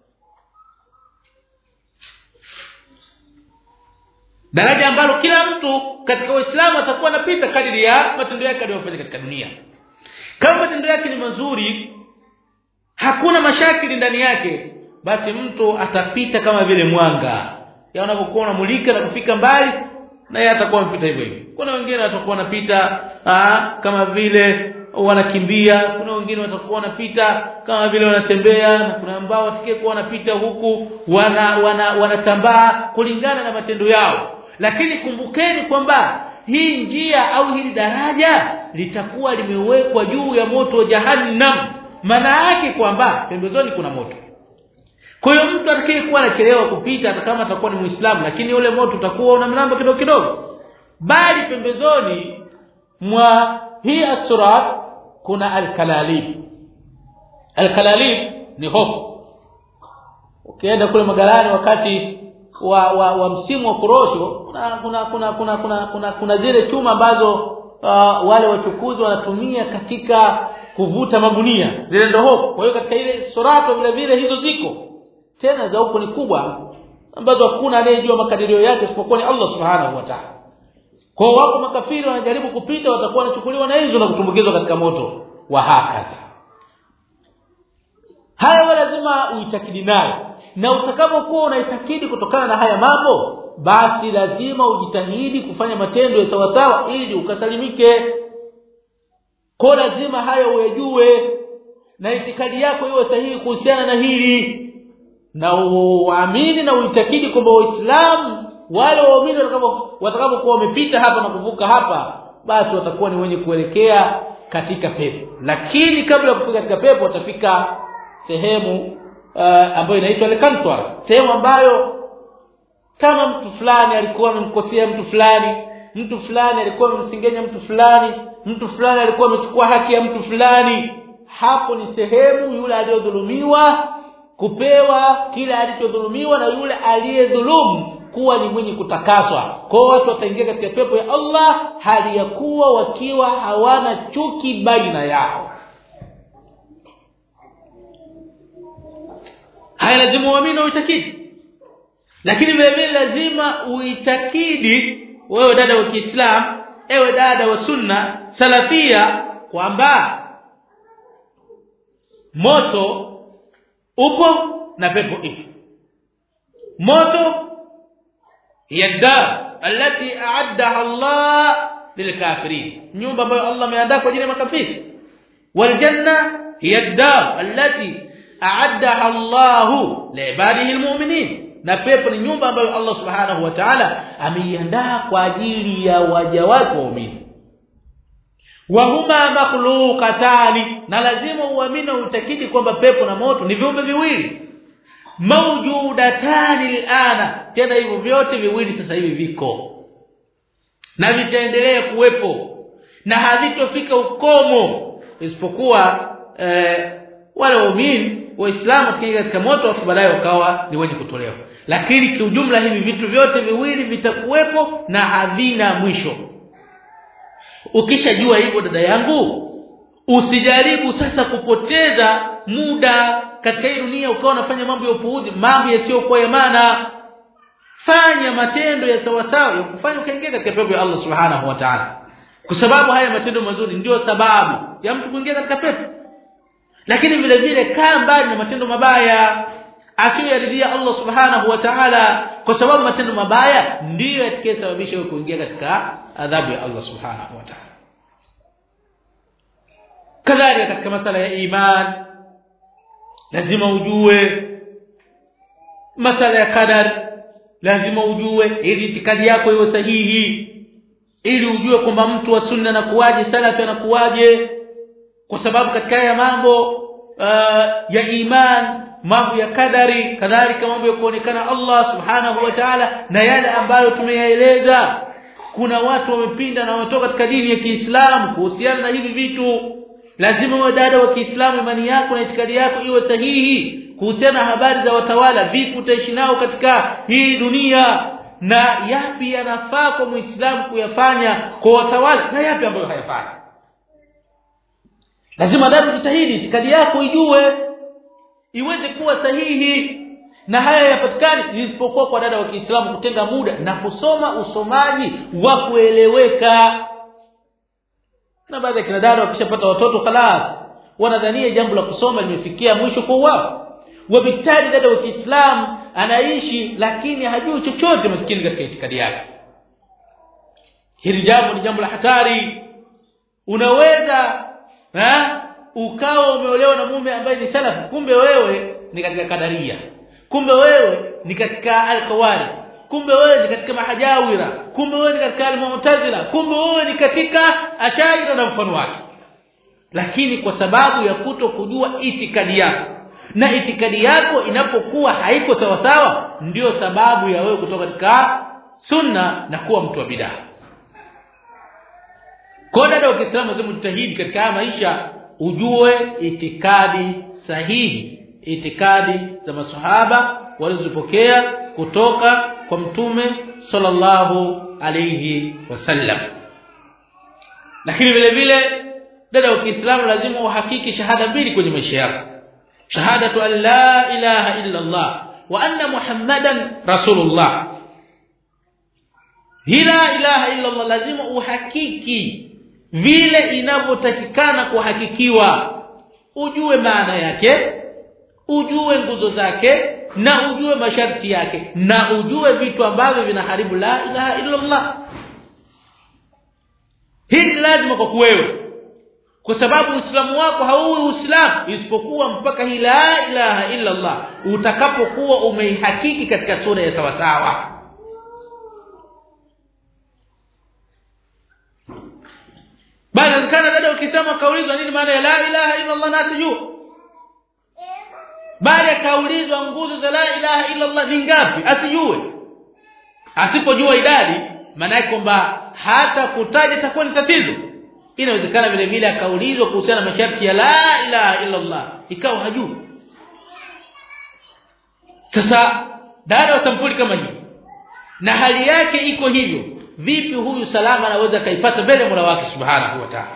daraja ambalo kila mtu katika Uislamu atakuwa anapita kadiri ya matendo yake aliyofanya katika dunia kama matendo yake ni mazuri hakuna mashakili ndani yake basi mtu atapita kama vile mwanga ya unapokuwa unamulika na kufika mbali na yeye atakuwa anapita hivyo hivyo kuna wengine watakuwa wanapita kama vile wanakimbia kuna wengine watakuwa wanapita kama vile wanatembea na kuna ambao watakayekuwa wanapita huku wana wanatambaa wana kulingana na matendo yao lakini kumbukeni kwamba hii njia au hili daraja litakuwa limewekwa juu ya moto wa jahannam maana yake kwamba pembezoni kuna moto kwa hiyo mtu atakayekuwa anachelewa kupita hata kama atakuwa ni muislamu lakini ule moto utakuwa una mlamba kidogo kidogo bali pembezoni mwa hii as-sirat kuna al-kalalib al-kalalib ni hofu ukienda kule magalani wakati wa, wa, wa msimu wa korosho kuna kuna kuna kuna kuna, kuna, kuna zile chuma ambazo uh, wale wachukuzi wanatumia katika kuvuta magunia zile ndo hofu kwa hiyo katika ile surato vile vile hizo ziko tena za huko ni kubwa ambazo hakuna anayejua makadirio yake isipokuwa ni Allah subhanahu wa ta'ala kwa wako makafiri wanajaribu kupita watakuwa wanachukuliwa na hizo na kutumbukizwa katika moto wa hakadha haya lazima uitakidi nayo na utakapokuwa unaitakidi kutokana na haya mambo basi lazima ujitahidi kufanya matendo ya sawasawa ili ukasalimike kwa lazima hayo uyajue na itikadi yako iwe sahihi kuhusiana na hili na uamini na uitakidi kwamba waislamu wale waumini watakapokuwa wamepita hapa na kuvuka hapa basi watakuwa ni wenye kuelekea katika pepo lakini kabla ya kufika katika pepo watafika sehemu uh, ambayo inaitwa al-kantwar sehemu ambayo kama mtu fulani alikuwa amemkosea mtu fulani mtu fulani alikuwa amemsingenya mtu fulani mtu fulani alikuwa amechukua haki ya mtu fulani hapo ni sehemu yule aliyodhulumiwa kupewa kile alichodhulumiwa na yule aliyedhulumu kuwa ni mwenye kutakaswa kwa watu wataingia katika pepo ya Allah hali ya kuwa wakiwa hawana chuki baina yao haya lazima uamini uitakidi lakini vile vile lazima uitakidi wewe dada wa Kiislamu ewe dada wa sunna salafia kwamba moto upo na pepo ipo moto yadda allati a'addaha Allah lilkafirin nyumba ambayo Allah ameandaa kwa ajili ya makafiri waljanna yadda allati a'addaha Allah liibadihi almu'minin na pepo ni nyumba ambayo Allah subhanahu wa ta'ala ameiandaa kwa ajili ya waja wake waumini wa huma makhluqatani na lazima uamini utakidi kwamba pepo na moto ni viumbe viwili maujudatani liana tena hivyo vyote viwili sasa hivi viko na vitaendelea kuwepo na havitofika ukomo isipokuwa eh, wale waumini waislamu wakiingia katika moto afu baadaye wakawa ni wenye kutolewa lakini kiujumla hivi vitu vyote viwili vitakuwepo na havina mwisho ukishajua hivyo dada yangu usijaribu sasa kupoteza muda katika hii dunia ukawa unafanya mambo ya upuuzi mambo yasiyokuwa ya maana fanya matendo ya sawasawa ya kufanya ukaingia katika pepo ya Allah subhanahu wa ta'ala kwa sababu haya matendo mazuri ndio sababu ya mtu kuingia katika pepo lakini vile vile kaa mbali na matendo mabaya asiyoridhia Allah subhanahu wa ta'ala kwa sababu matendo mabaya ndiyo yatakayesababisha wewe kuingia katika adhabu ya Allah subhanahu wa ta'ala kadhalika katika masala ya iman lazima ujue masala ya qadar lazima ujue ili itikadi yako iwe sahihi ili ujue kwamba mtu wa sunna anakuwaje salafi anakuwaje kwa sababu katika haya mambo uh, ya iman mambo ya kadari kadhalika mambo ya kuonekana Allah subhanahu wa ta'ala na yale ambayo tumeyaeleza kuna watu wamepinda na wametoka katika dini ya Kiislamu kuhusiana na hivi vitu lazima uwe dada wa Kiislamu imani yako na itikadi yako iwe sahihi kuhusiana na habari za watawala vipi utaishi nao katika hii dunia na yapi yanafaa kwa Muislamu kuyafanya kwa watawala na yapi ambayo hayafai lazima dada ujitahidi itikadi yako ijue iweze kuwa sahihi na haya yapatikani isipokuwa kwa dada wa Kiislamu kutenga muda na kusoma usomaji wa kueleweka na baadhi ya kina dada wakishapata watoto khalas wanadhania jambo la kusoma limefikia mwisho kwa wao wabitali dada wa Kiislamu anaishi lakini hajui chochote maskini katika itikadi yake hili jambo ni jambo la hatari unaweza ha? ukawa umeolewa na mume ambaye ni salafi kumbe wewe ni katika kadaria kumbe wewe ni katika al-khawari kumbe wewe ni katika mahajawira kumbe wewe ni katika al-mu'tazila kumbe wewe ni katika ashaira na mfano wake lakini kwa sababu ya kuto kujua itikadi yako na itikadi yako inapokuwa haiko sawa sawa ndiyo sababu ya wewe kutoka katika sunna na kuwa mtu wa bidaa kwa dada wa Kiislamu lazima ujitahidi katika haya maisha ujue itikadi sahihi itikadi za masahaba walizopokea kutoka kwa mtume sallallahu alayhi wasallam lakini vile vile dada wa Kiislamu lazima uhakiki shahada mbili kwenye maisha yako shahadatu an la ilaha illa Allah wa anna muhammadan rasulullah la ilaha illa Allah lazima uhakiki vile inavyotakikana kuhakikiwa ujue maana yake ujue nguzo zake na ujue masharti yake na ujue vitu ambavyo vinaharibu la ilaha illa Allah hii lazima kwa wewe kwa sababu uislamu wako hauwi uislamu isipokuwa mpaka hii la ilaha illa Allah utakapokuwa umeihakiki katika sura ya sawa sawa bali inawezekana dada ukisema kaulizwa nini maana ya la ilaha illa Allah na sijui bali akaulizwa nguzo za la ilaha illa Allah ni ngapi asijue asipojua idadi maana yake kwamba hata kutaja itakuwa ni tatizo inawezekana vile vile akaulizwa kuhusiana na masharti ya la ilaha illa Allah ikawa hajui sasa dada wa sampuli kama hii na hali yake iko hivyo vipi huyu salama anaweza kaipata mbele ya Mola wake subhanahu wa ta'ala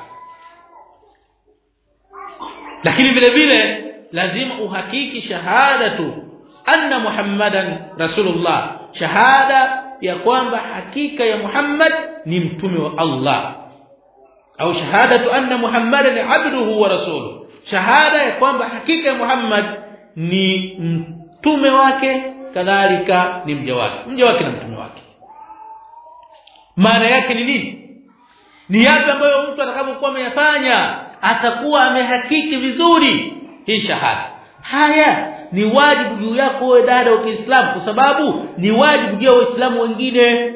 lakini vile vile lazima uhakiki shahadatu anna muhammadan rasulullah shahada ya kwamba hakika ya Muhammad ni mtume wa Allah au shahadatu anna muhammadan abduhu wa rasuluhu shahada ya kwamba hakika ya Muhammad ni mtume wake kadhalika ni mja wake mja wake na mtume wake maana yake ni nini ni yapi ambayo mtu atakapokuwa ameyafanya atakuwa amehakiki vizuri hii shahada haya ni wajibu juu yako wewe dada wa Kiislamu kwa sababu ni wajibu juu ya waislamu wengine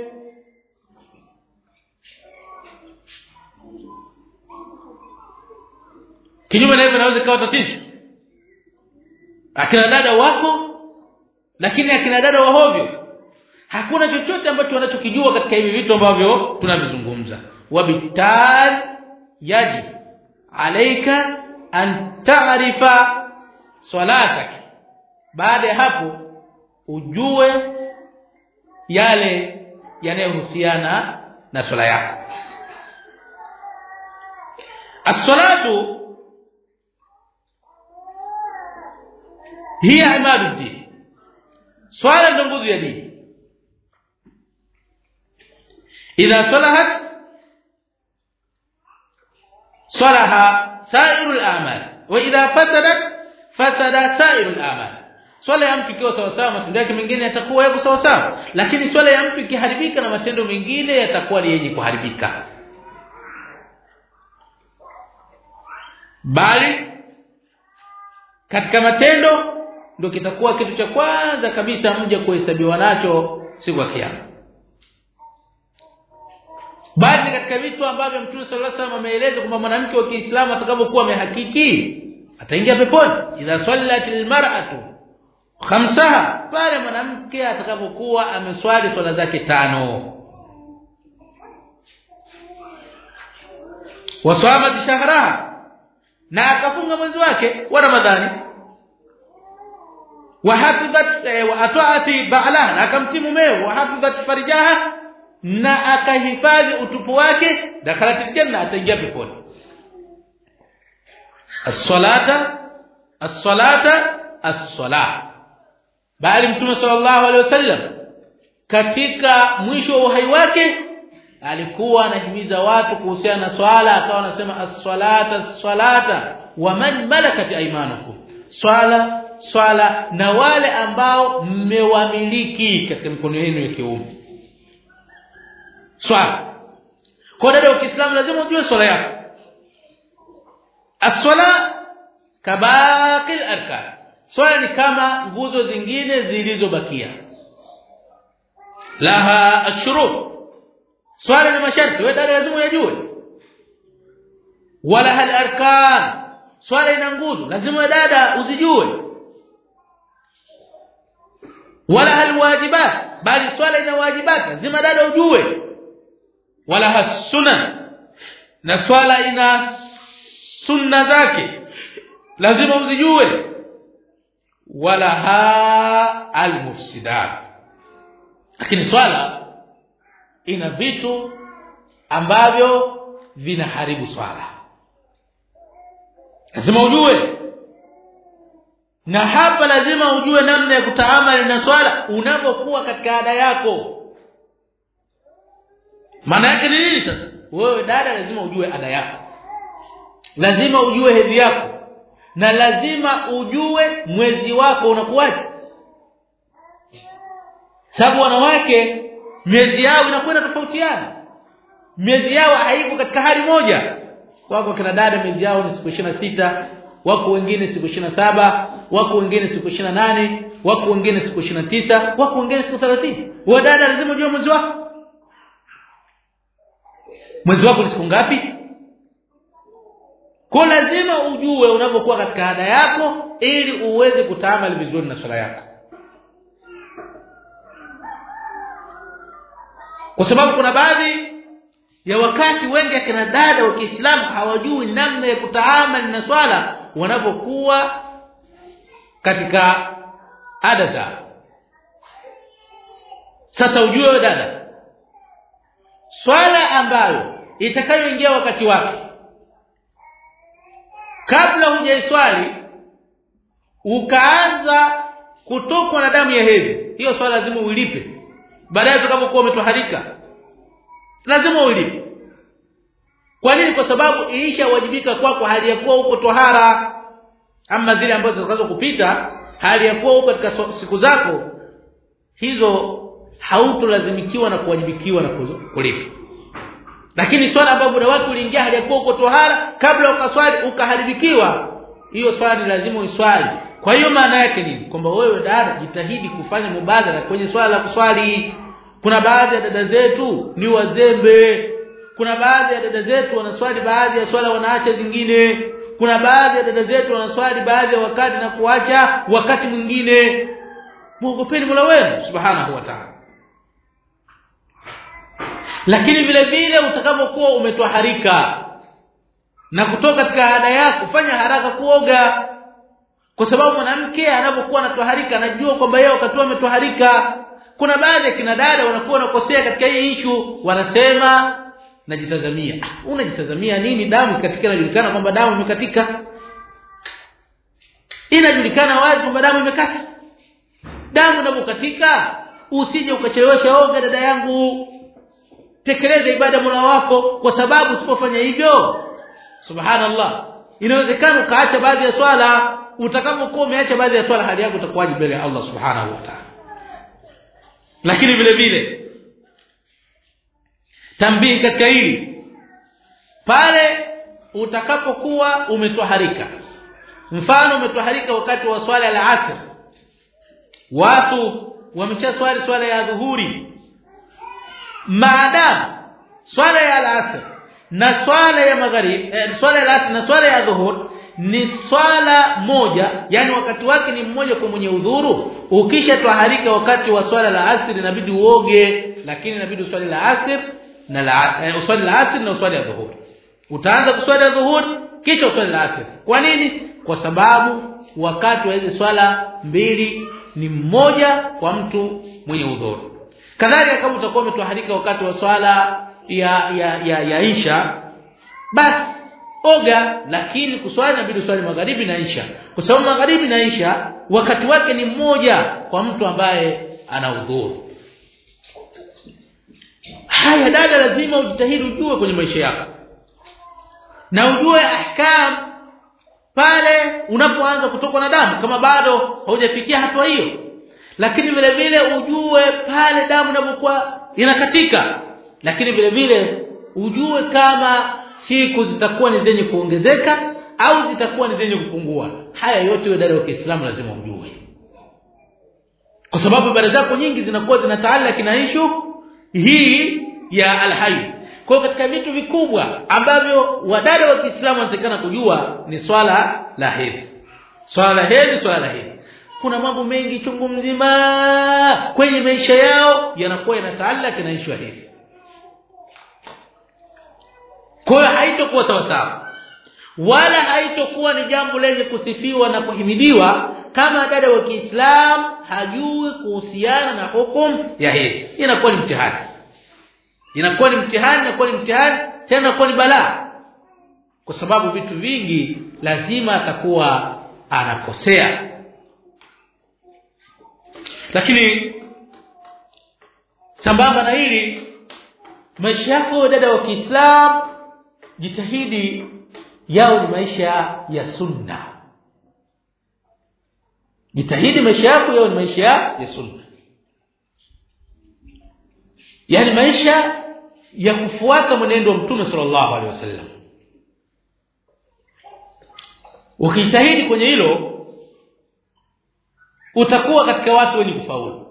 kinyume na hivyo naweza kawa tatizo akina dada wako lakini akina dada wa hovyo hakuna chochote ambacho wanachokijua katika hivi vitu ambavyo tunavizungumza wabital yaji alaika an ta'rifa salatak baada ya hapo ujue yale yanayohusiana na swala yako as-salatu hiya imaduddin swala ndio nguzo ya dini idha salahat salaha sairul a'mal wa idha fasadat fasada sairul a'mal swala ya mtu ikiwa sawa sawa matendo yake mengine yatakuwa yako sawa sawa lakini swala ya mtu ikiharibika na matendo mengine yatakuwa ni yenye kuharibika bali katika matendo ndio kitakuwa kitu cha kwanza kabisa mje kuhesabiwa nacho siku ya kiyama bali katika vitu ambavyo Mtume sallallahu alaihi wasallam ameeleza kwamba mwanamke wa Kiislamu atakapokuwa amehakiki ataingia peponi idha sallatil mar'atu khamsaha pale mwanamke atakapokuwa ameswali swala zake tano waswama shahraha na akafunga mwezi wake wa Ramadhani wahafidhat wa ata'ati ba'laha na akamtii mumeo wahafidhat farijaha na akahifadhi utupu wake dakhalat janna ataingia peponi as-salata as-salata as-salah bali mtume sallallahu alaihi wasallam katika mwisho wa uhai wake alikuwa anahimiza watu kuhusiana na swala akawa anasema as-salata as-salata wa man malakat aymanukum swala swala na wale ambao mmewamiliki katika mikono yenu ya kiume swala kwa dada wa Kiislamu lazima ujue swala yako as-swala kabaqi al-arkan swala ni kama nguzo zingine zilizobakia laha ashurut swala ni masharti wewe dada lazima uyajue wala hal arkan swala ina nguzo lazima dada uzijue wala hal wajibat bali swala ina wajibat lazima dada ujue wala hasuna na swala ina sunna zake lazima uzijue wala ha almufsidat lakini swala ina vitu ambavyo vinaharibu swala lazima ujue na hapa lazima ujue namna ya kutaamali na swala unapokuwa katika ada yako maana yake ni nini sasa wewe dada lazima ujue ada yako lazima ujue hedhi yako na lazima ujue mwezi wako unakuwaje sababu wanawake miezi yao inakwenda tofautiana miezi yao haiko katika hali moja wako kina dada miezi yao ni siku sita wako wengine siku saba wako wengine siku nane wako wengine siku tisa wako wengine siku 30 wewe dada lazima ujue mwezi wako mwezi wako ni siku ngapi kwa lazima ujue unapokuwa katika ada yako ili uweze kutaamali vizuri na swala yako kwa sababu kuna baadhi ya wakati wengi akina dada wa Kiislamu hawajui namna ya kutaamali na swala wanapokuwa katika ada zao sasa ujue wewe dada swala ambayo itakayoingia wakati wake kabla hujaiswali ukaanza kutokwa na damu ya hedhi hiyo swala lazima uilipe baadaye utakapokuwa umetoharika lazima uilipe kwa nini kwa sababu ilishawajibika kwako kwa hali ya kuwa uko tohara ama zile ambazo zitakazo kupita hali ya kuwa uko katika siku zako hizo hautolazimikiwa na kuwajibikiwa na kulipa lakini swala ambayo muda wake uliingia hali ya kuwa uko tohara kabla ukaswali ukaharibikiwa hiyo swali lazima uiswali kwa hiyo maana yake nini kwamba wewe dada jitahidi kufanya mubadala kwenye swala la kuswali kuna baadhi ya dada zetu ni wazembe kuna baadhi ya dada zetu wanaswali baadhi ya swala wanaacha zingine kuna baadhi ya dada zetu wanaswali baadhi ya wakati na kuacha wakati mwingine muogopeni Mola wenu subhanahu wa ta'ala lakini vile vile utakapokuwa umetwaharika na kutoka katika ada yako fanya haraka kuoga kwa sababu mwanamke anapokuwa anatwaharika anajua kwamba yeye wakati ametwaharika kuna baadhi ya kina dada wanakuwa wanakosea katika hii ishu wanasema najitazamia unajitazamia nini damu katika inajulikana kwamba damu imekatika inajulikana wazi kwamba damu imekata damu inapokatika usije ukachelewesha oga dada yangu tekeleza ibada mola wako kwa sababu usipofanya hivyo subhanallah inawezekana ukaacha baadhi ya swala utakapokuwa umeacha baadhi ya swala hali yako itakuwaje mbele ya Allah subhanahu wa ta'ala lakini vile vile tambii katika hili pale utakapokuwa umetwaharika mfano umetwaharika wakati wa swala la asr watu wameshaswali swala ya dhuhuri maadamu swala ya asr na swala ya magharibi eh, swala ya asr na swala ya dhuhur ni swala moja yani wakati wake ni mmoja kwa mwenye udhuru ukisha twaharika wakati wa swala la asr inabidi uoge lakini inabidi uswali la asr na la eh, uswali la asr na uswali ya dhuhur utaanza kuswali ya dhuhur kisha uswali la asr kwa nini kwa sababu wakati wa hizo swala mbili ni mmoja kwa mtu mwenye udhuru kadhalika kama utakuwa umetwaharika wakati wa swala ya ya ya, ya isha basi oga lakini kuswali inabidi uswali magharibi na isha kwa sababu magharibi na isha wakati wake ni mmoja kwa mtu ambaye ana udhuru haya dada lazima ujitahidi ujue kwenye maisha yako na ujue ahkam pale unapoanza kutokwa na damu kama bado haujafikia hatua hiyo lakini vile vile ujue pale damu inapokuwa inakatika lakini vile vile ujue kama siku zitakuwa ni zenye kuongezeka au zitakuwa ni zenye kupungua haya yote wewe dada wa Kiislamu lazima ujue kwa sababu ibada zako nyingi zinakuwa zinataalaki na ishu hii ya alhayy kwa katika vitu vikubwa ambavyo wadada wa Kiislamu wanatakana kujua ni swala la hedhi swala la hedhi swala la hedhi kuna mambo mengi chungu mzima kwenye maisha yao yanakuwa yanataalaki na ishu ya hedhi kwa hiyo haitokuwa sawa sawa wala haitokuwa ni jambo lenye kusifiwa na kuhimidiwa kama dada wa Kiislamu hajui kuhusiana na hukumu ya hedhi inakuwa ni mtihani inakuwa ni mtihani inakuwa ni mtihani tena inakuwa ni balaa kwa sababu vitu vingi lazima atakuwa anakosea lakini sambamba na hili maisha yako dada wa Kiislamu jitahidi yao ni maisha ya sunna jitahidi maisha yako yawe ni maisha ya sunna yani maisha ya kufuata mwenendo wa mtume sallallahu alaihi wasallam ukijitahidi kwenye hilo utakuwa katika watu wenye kufaulu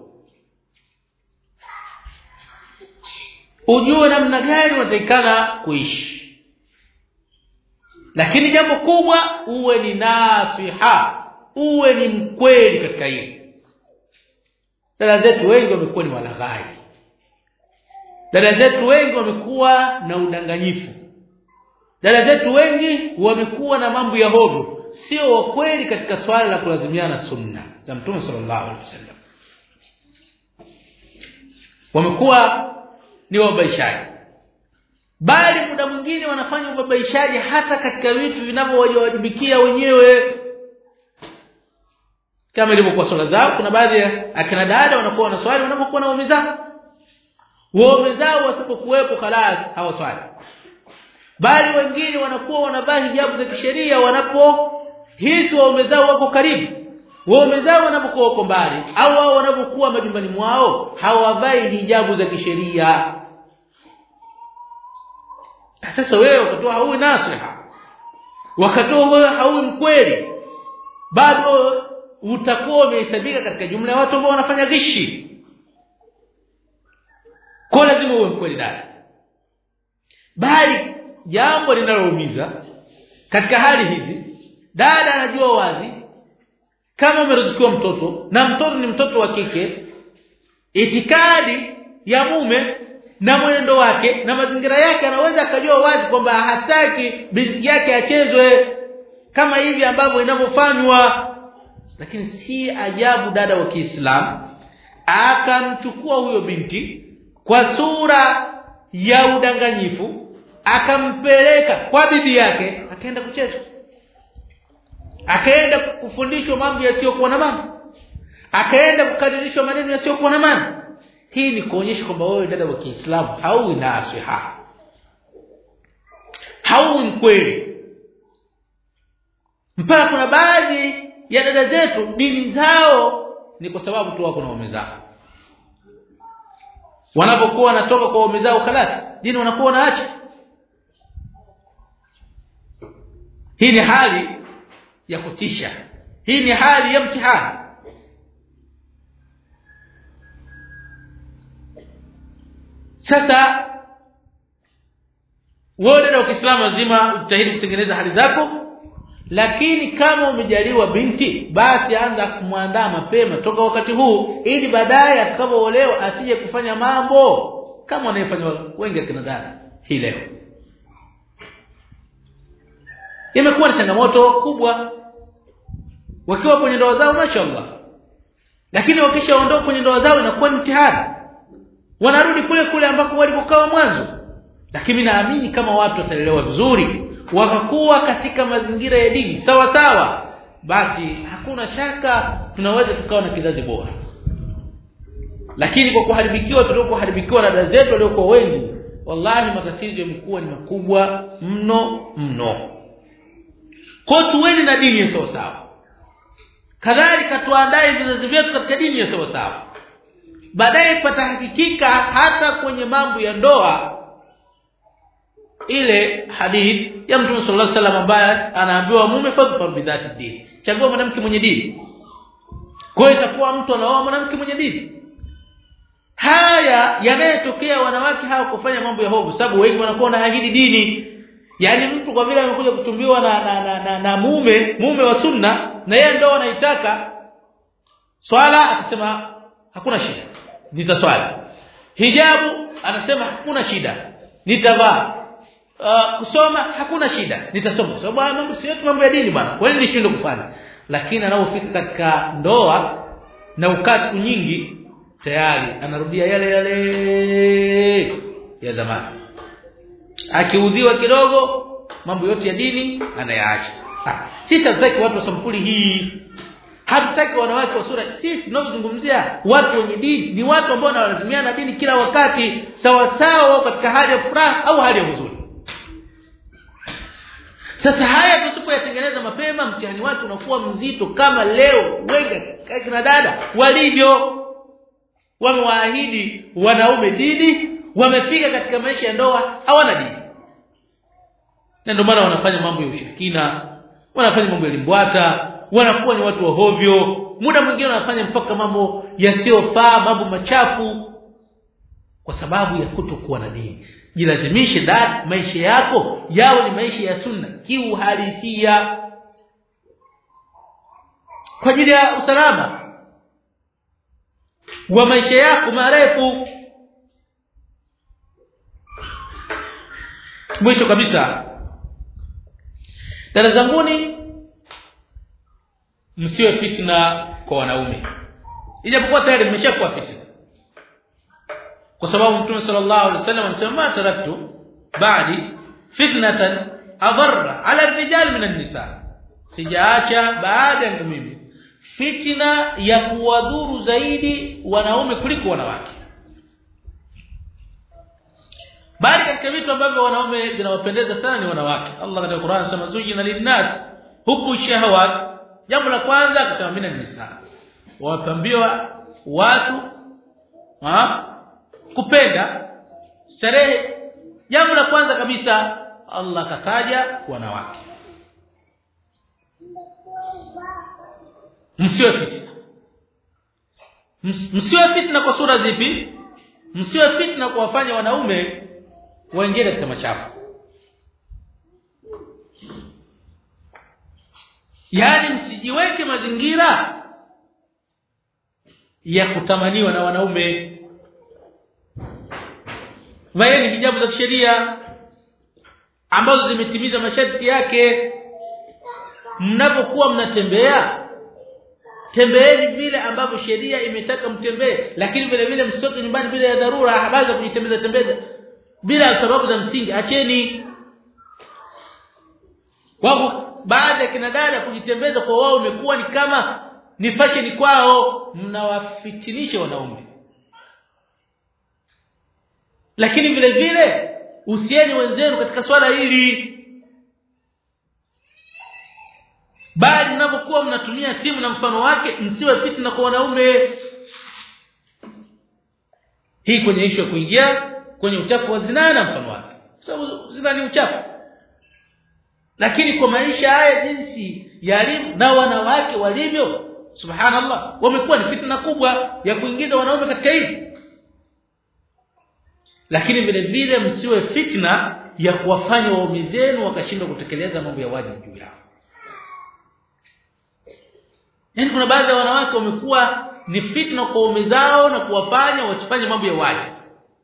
ujue namna gani unatakikana kuishi lakini jambo kubwa uwe ni nasiha uwe ni mkweli katika hili dada zetu wengi wamekuwa ni walaghai dada zetu wengi wamekuwa na udanganyifu dada zetu wengi wamekuwa na mambo ya hovyo sio wa kweli katika swala la kulazimiana sunna za mtume sallallahu alaihi wasallam wamekuwa ni wabaishaji bali muda mwingine wanafanya ubabaishaji hata katika vitu vinavyowajibikia wenyewe kama ilivyokuwa swala zao kuna baadhi ya akina dada wanakuwa wanaswali wanapokuwa na waume zao waume zao wasipokuwepo khalas hawaswali bali wengine wanakuwa wanavaa hijabu za kisheria wanapo hisi waume zao wako karibu waume zao wanapokuwa wako mbali au wao wanapokuwa majumbani mwao hawavai hijabu za kisheria sasa wewe ukatoa haui nasiha wakatoa wewe haui mkweli bado utakuwa umehesabika katika jumla ya watu ambao wanafanya ghishi kwa lazima uwe mkweli dada bali jambo linaloumiza katika hali hizi dada anajua wazi kama umeruzukiwa mtoto na mtoto ni mtoto wa kike itikadi ya mume na mwenendo wake na mazingira yake anaweza akajua wazi kwamba hataki binti yake achezwe kama hivi ambavyo inavyofanywa lakini si ajabu dada wa Kiislamu akamchukua huyo binti kwa sura ya udanganyifu akampeleka kwa bibi yake akaenda kucheza akaenda kufundishwa mambo yasiyokuwa na maana akaenda kukadirishwa maneno yasiyokuwa na maana hii ni kuonyesha kwamba wewe dada wa Kiislamu hauwi nasiha hauwi mkweli mpaka kuna baadhi ya dada zetu dini zao ni kwa sababu tu wako na waume zao wanapokuwa wanatoka kwa waume zao khalas dini wanakuwa wanaacha hii ni hali ya kutisha hii ni hali ya mtihani sasa wewe dada wa Kiislamu lazima ujitahidi kutengeneza hali zako lakini kama umejaliwa binti basi anza kumwandaa mapema toka wakati huu ili baadaye atakapoolewa asije kufanya mambo kama wanayofanya wengi akina dada hii leo imekuwa ni changamoto kubwa wakiwa kwenye ndoa zao mashaallah lakini wakishaondoka kwenye ndoa zao inakuwa ni mtihani wanarudi kule kule ambako walipokaa mwanzo lakini naamini kama watu wataelewa vizuri wakakuwa katika mazingira ya dini sawa sawa basi hakuna shaka tunaweza tukawa na kizazi bora lakini kwa kuharibikiwa tuliokuharibikiwa na dada zetu waliokuwa wengi wallahi matatizo yamekuwa ni makubwa mno mno kwa tuweni na dini ya sawa sawa kadhalika tuandae vizazi vyetu katika dini ya sawa sawa baadaye patahakikika hata kwenye mambo ya ndoa ile hadith ya Mtume sallallahu alaihi wasallam ambaye anaambiwa mume fadhfar bidhati dini chagua mwanamke mwenye dini kwa hiyo itakuwa mtu anaoa mwanamke mwenye dini haya yanayotokea wanawake hawa kufanya mambo ya hovu sababu wengi wanakuwa na ahidi dini yaani mtu kwa vile amekuja kutumbiwa na na, na, na, na mume mume wa sunna na yeye ndio anaitaka swala akasema hakuna shida nitaswali hijabu anasema hakuna shida nitavaa uh, kusoma hakuna shida nitasoma kwa sababu mambo si yetu mambo ya dini bwana kwa nini nishindwe kufanya lakini anapofika katika ndoa na ukaa siku nyingi tayari anarudia yale yale ya zamani akiudhiwa kidogo mambo yote ya dini anayaacha sisi hatutaki watu wa sampuli hii hatutaki wanawake wa sura sisi tunazungumzia watu wenye dini ni watu ambao wanalazimiana dini kila wakati sawa sawa katika hali ya furaha au hali ya huzuni sasa haya tusipoyatengeneza mapema mtihani wake unakuwa mzito kama leo wengi kina dada walivyo wamewaahidi wanaume dini wamefika katika maisha ya ndoa hawana dini na ndio maana wanafanya mambo ya ushirikina wanafanya mambo ya limbwata wanakuwa ni watu wa hovyo muda mwingine wanafanya mpaka mambo yasiyofaa mambo machafu kwa sababu ya kutokuwa na dini jilazimishe dad maisha yako yawe ni maisha ya sunna kiuhalisia kwa ajili ya usalama wa maisha yako marefu mwisho kabisa dada zanguni msiwe fitna kwa wanaume ijapokuwa tayari mmeshakuwa fitna kwa sababu mtume sallallahu alaihi wasallam anasema ma taraktu ba'di fitnatan adarra ala rijal min an-nisa sijaacha baada ya mimi fitna ya kuwadhuru zaidi wanaume kuliko wanawake bali katika vitu ambavyo wanaume vinawapendeza sana ni wanawake Allah katika Qur'an anasema zujina linnas huku shahawat jambo la kwanza akasema mina nisa wapambiwa watu ha? kupenda starehe jambo la kwanza kabisa Allah kataja wanawake msiwe fitna msiwe fitna kwa sura zipi msiwe fitna kuwafanya wanaume waingie katika machafu yaani msijiweke mazingira ya kutamaniwa na wanaume vaeni hijabu za kisheria ambazo zimetimiza masharti yake mnapokuwa mnatembea tembeeni vile ambavyo sheria imetaka mtembee lakini vile vile msitoke nyumbani bila ya dharura habari za kujitembeza tembeza bila sababu za msingi acheni wao baadhi ya kina dada kujitembeza kwa wao imekuwa ni kama ni fashion kwao mnawafitinisha wanaume lakini vile vile usieni wenzenu katika swala hili bali mnapokuwa mnatumia simu na mfano wake msiwe fitna kwa wanaume hii kwenye ishu ya kuingia kwenye uchafu wa zinaa na mfano wake sababu zina ni uchafu lakini kwa maisha haya jinsi yalivyo na wanawake walivyo subhanallah wamekuwa ni fitna kubwa ya kuingiza wanaume katika hili lakini vile vile msiwe fitna ya kuwafanya waume zenu wakashindwa kutekeleza mambo ya wajibu juu yao Yaani kuna baadhi ya wanawake wamekuwa ni fitna kwa waume zao na kuwafanya wasifanye mambo ya wajibu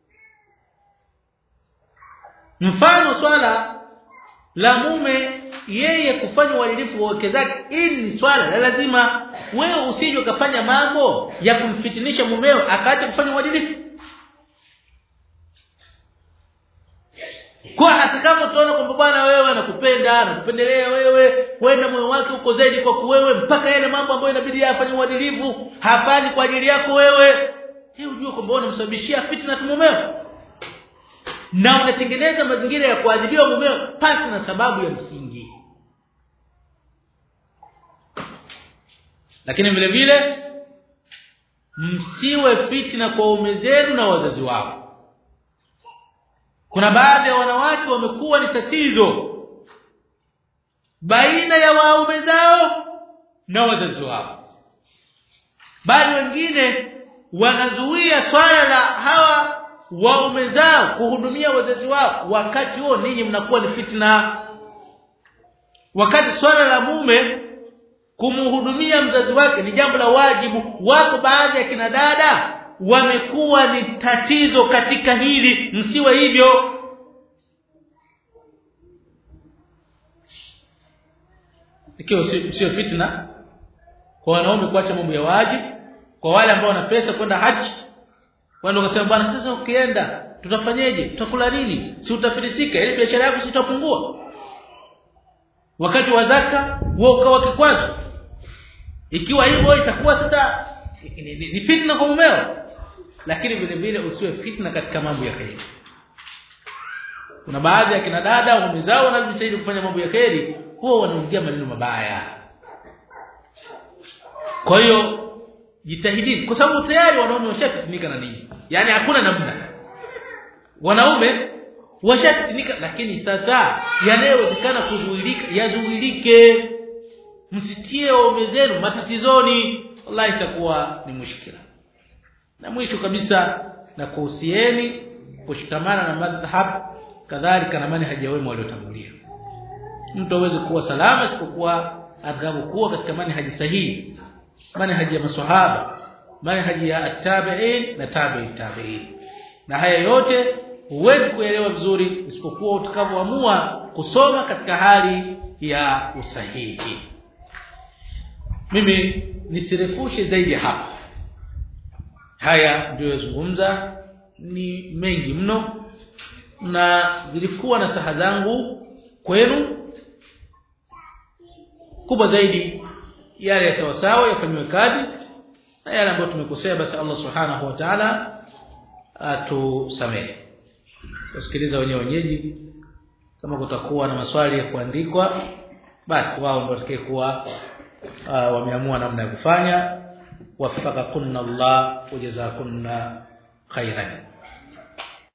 mfano swala la mume yeye kufanya uadilifu wa wake zake ili ni swala la lazima wewe usije ukafanya mambo ya kumfitinisha mumeo akaacha kufanya uadilifu kwa hata kama utaona kwamba bwana wewe anakupenda anakupendelea wewe kwenda moyo wake uko zaidi kwa kuwewe mpaka yale mambo ambayo inabidi afanye uadilifu hafanyi kwa ajili yako wewe hii ujue kwamba unamsababishia fitna tu mumeo na unatengeneza mazingira ya kuadhibiwa mumeo pasi na sababu ya msingi lakini vile vile msiwe fitna kwa ume zenu na wazazi wao kuna baadhi ya wanawake wamekuwa ni tatizo baina ya waume zao na wazazi wao bali wengine wanazuia swala la hawa waume zao kuhudumia wazazi wao wakati huo ninyi mnakuwa ni fitna wakati swala la mume kumhudumia mzazi wake ni jambo la wajibu wako baadhi ya kina dada wamekuwa ni tatizo katika hili msiwe hivyo ikiwa sio fitna kwa wanaume kuacha mambo ya wajibu kwa wale ambao wana pesa kwenda haji wao wakasema bwana sasa ukienda tutafanyeje tutakula nini si utafilisika ile biashara yako sitapungua wakati wa zaka wewe ukawa kikwazo ikiwa hivyo itakuwa sasa ni, ni, ni fitna kwa mumeo lakini vile vile usiwe fitna katika mambo ya kheri kuna baadhi ya kina dada waume zao wanajitahidi kufanya mambo ya kheri huwa wanaongea maneno mabaya kwa hiyo jitahidini kwa sababu tayari wanaume washafitinika na nini yani hakuna namna wanaume washafitinika lakini sasa yanayowezekana kuzuilika yazuilike msitie waume zenu matatizoni wallahi itakuwa ni mushkila na mwisho kabisa na kuhusieni kushikamana na madhhab kadhalika na manhaji ya wema waliotangulia mtu aweze kuwa salama isipokuwa atakapokuwa katika manhaji sahihi manhaji ya maswahaba manhaji ya at-tabi'in na tabi'i tabi'in na haya yote huwezi kuelewa vizuri isipokuwa utakapoamua kusoma katika hali ya usahihi mimi nisirefushe zaidi hapa haya ndio yazungumza ni mengi mno na zilikuwa na saha zangu kwenu kubwa zaidi yale ya sawa sawa yafanywe kazi na yale ambayo tumekosea basi Allah subhanahu wa ta'ala atusamehe wasikiliza wenyewe wenyeji kama kutakuwa na maswali ya kuandikwa basi wao ndio watakayekuwa uh, wameamua namna ya kufanya wafaqakunna Allah wajazakunna khairan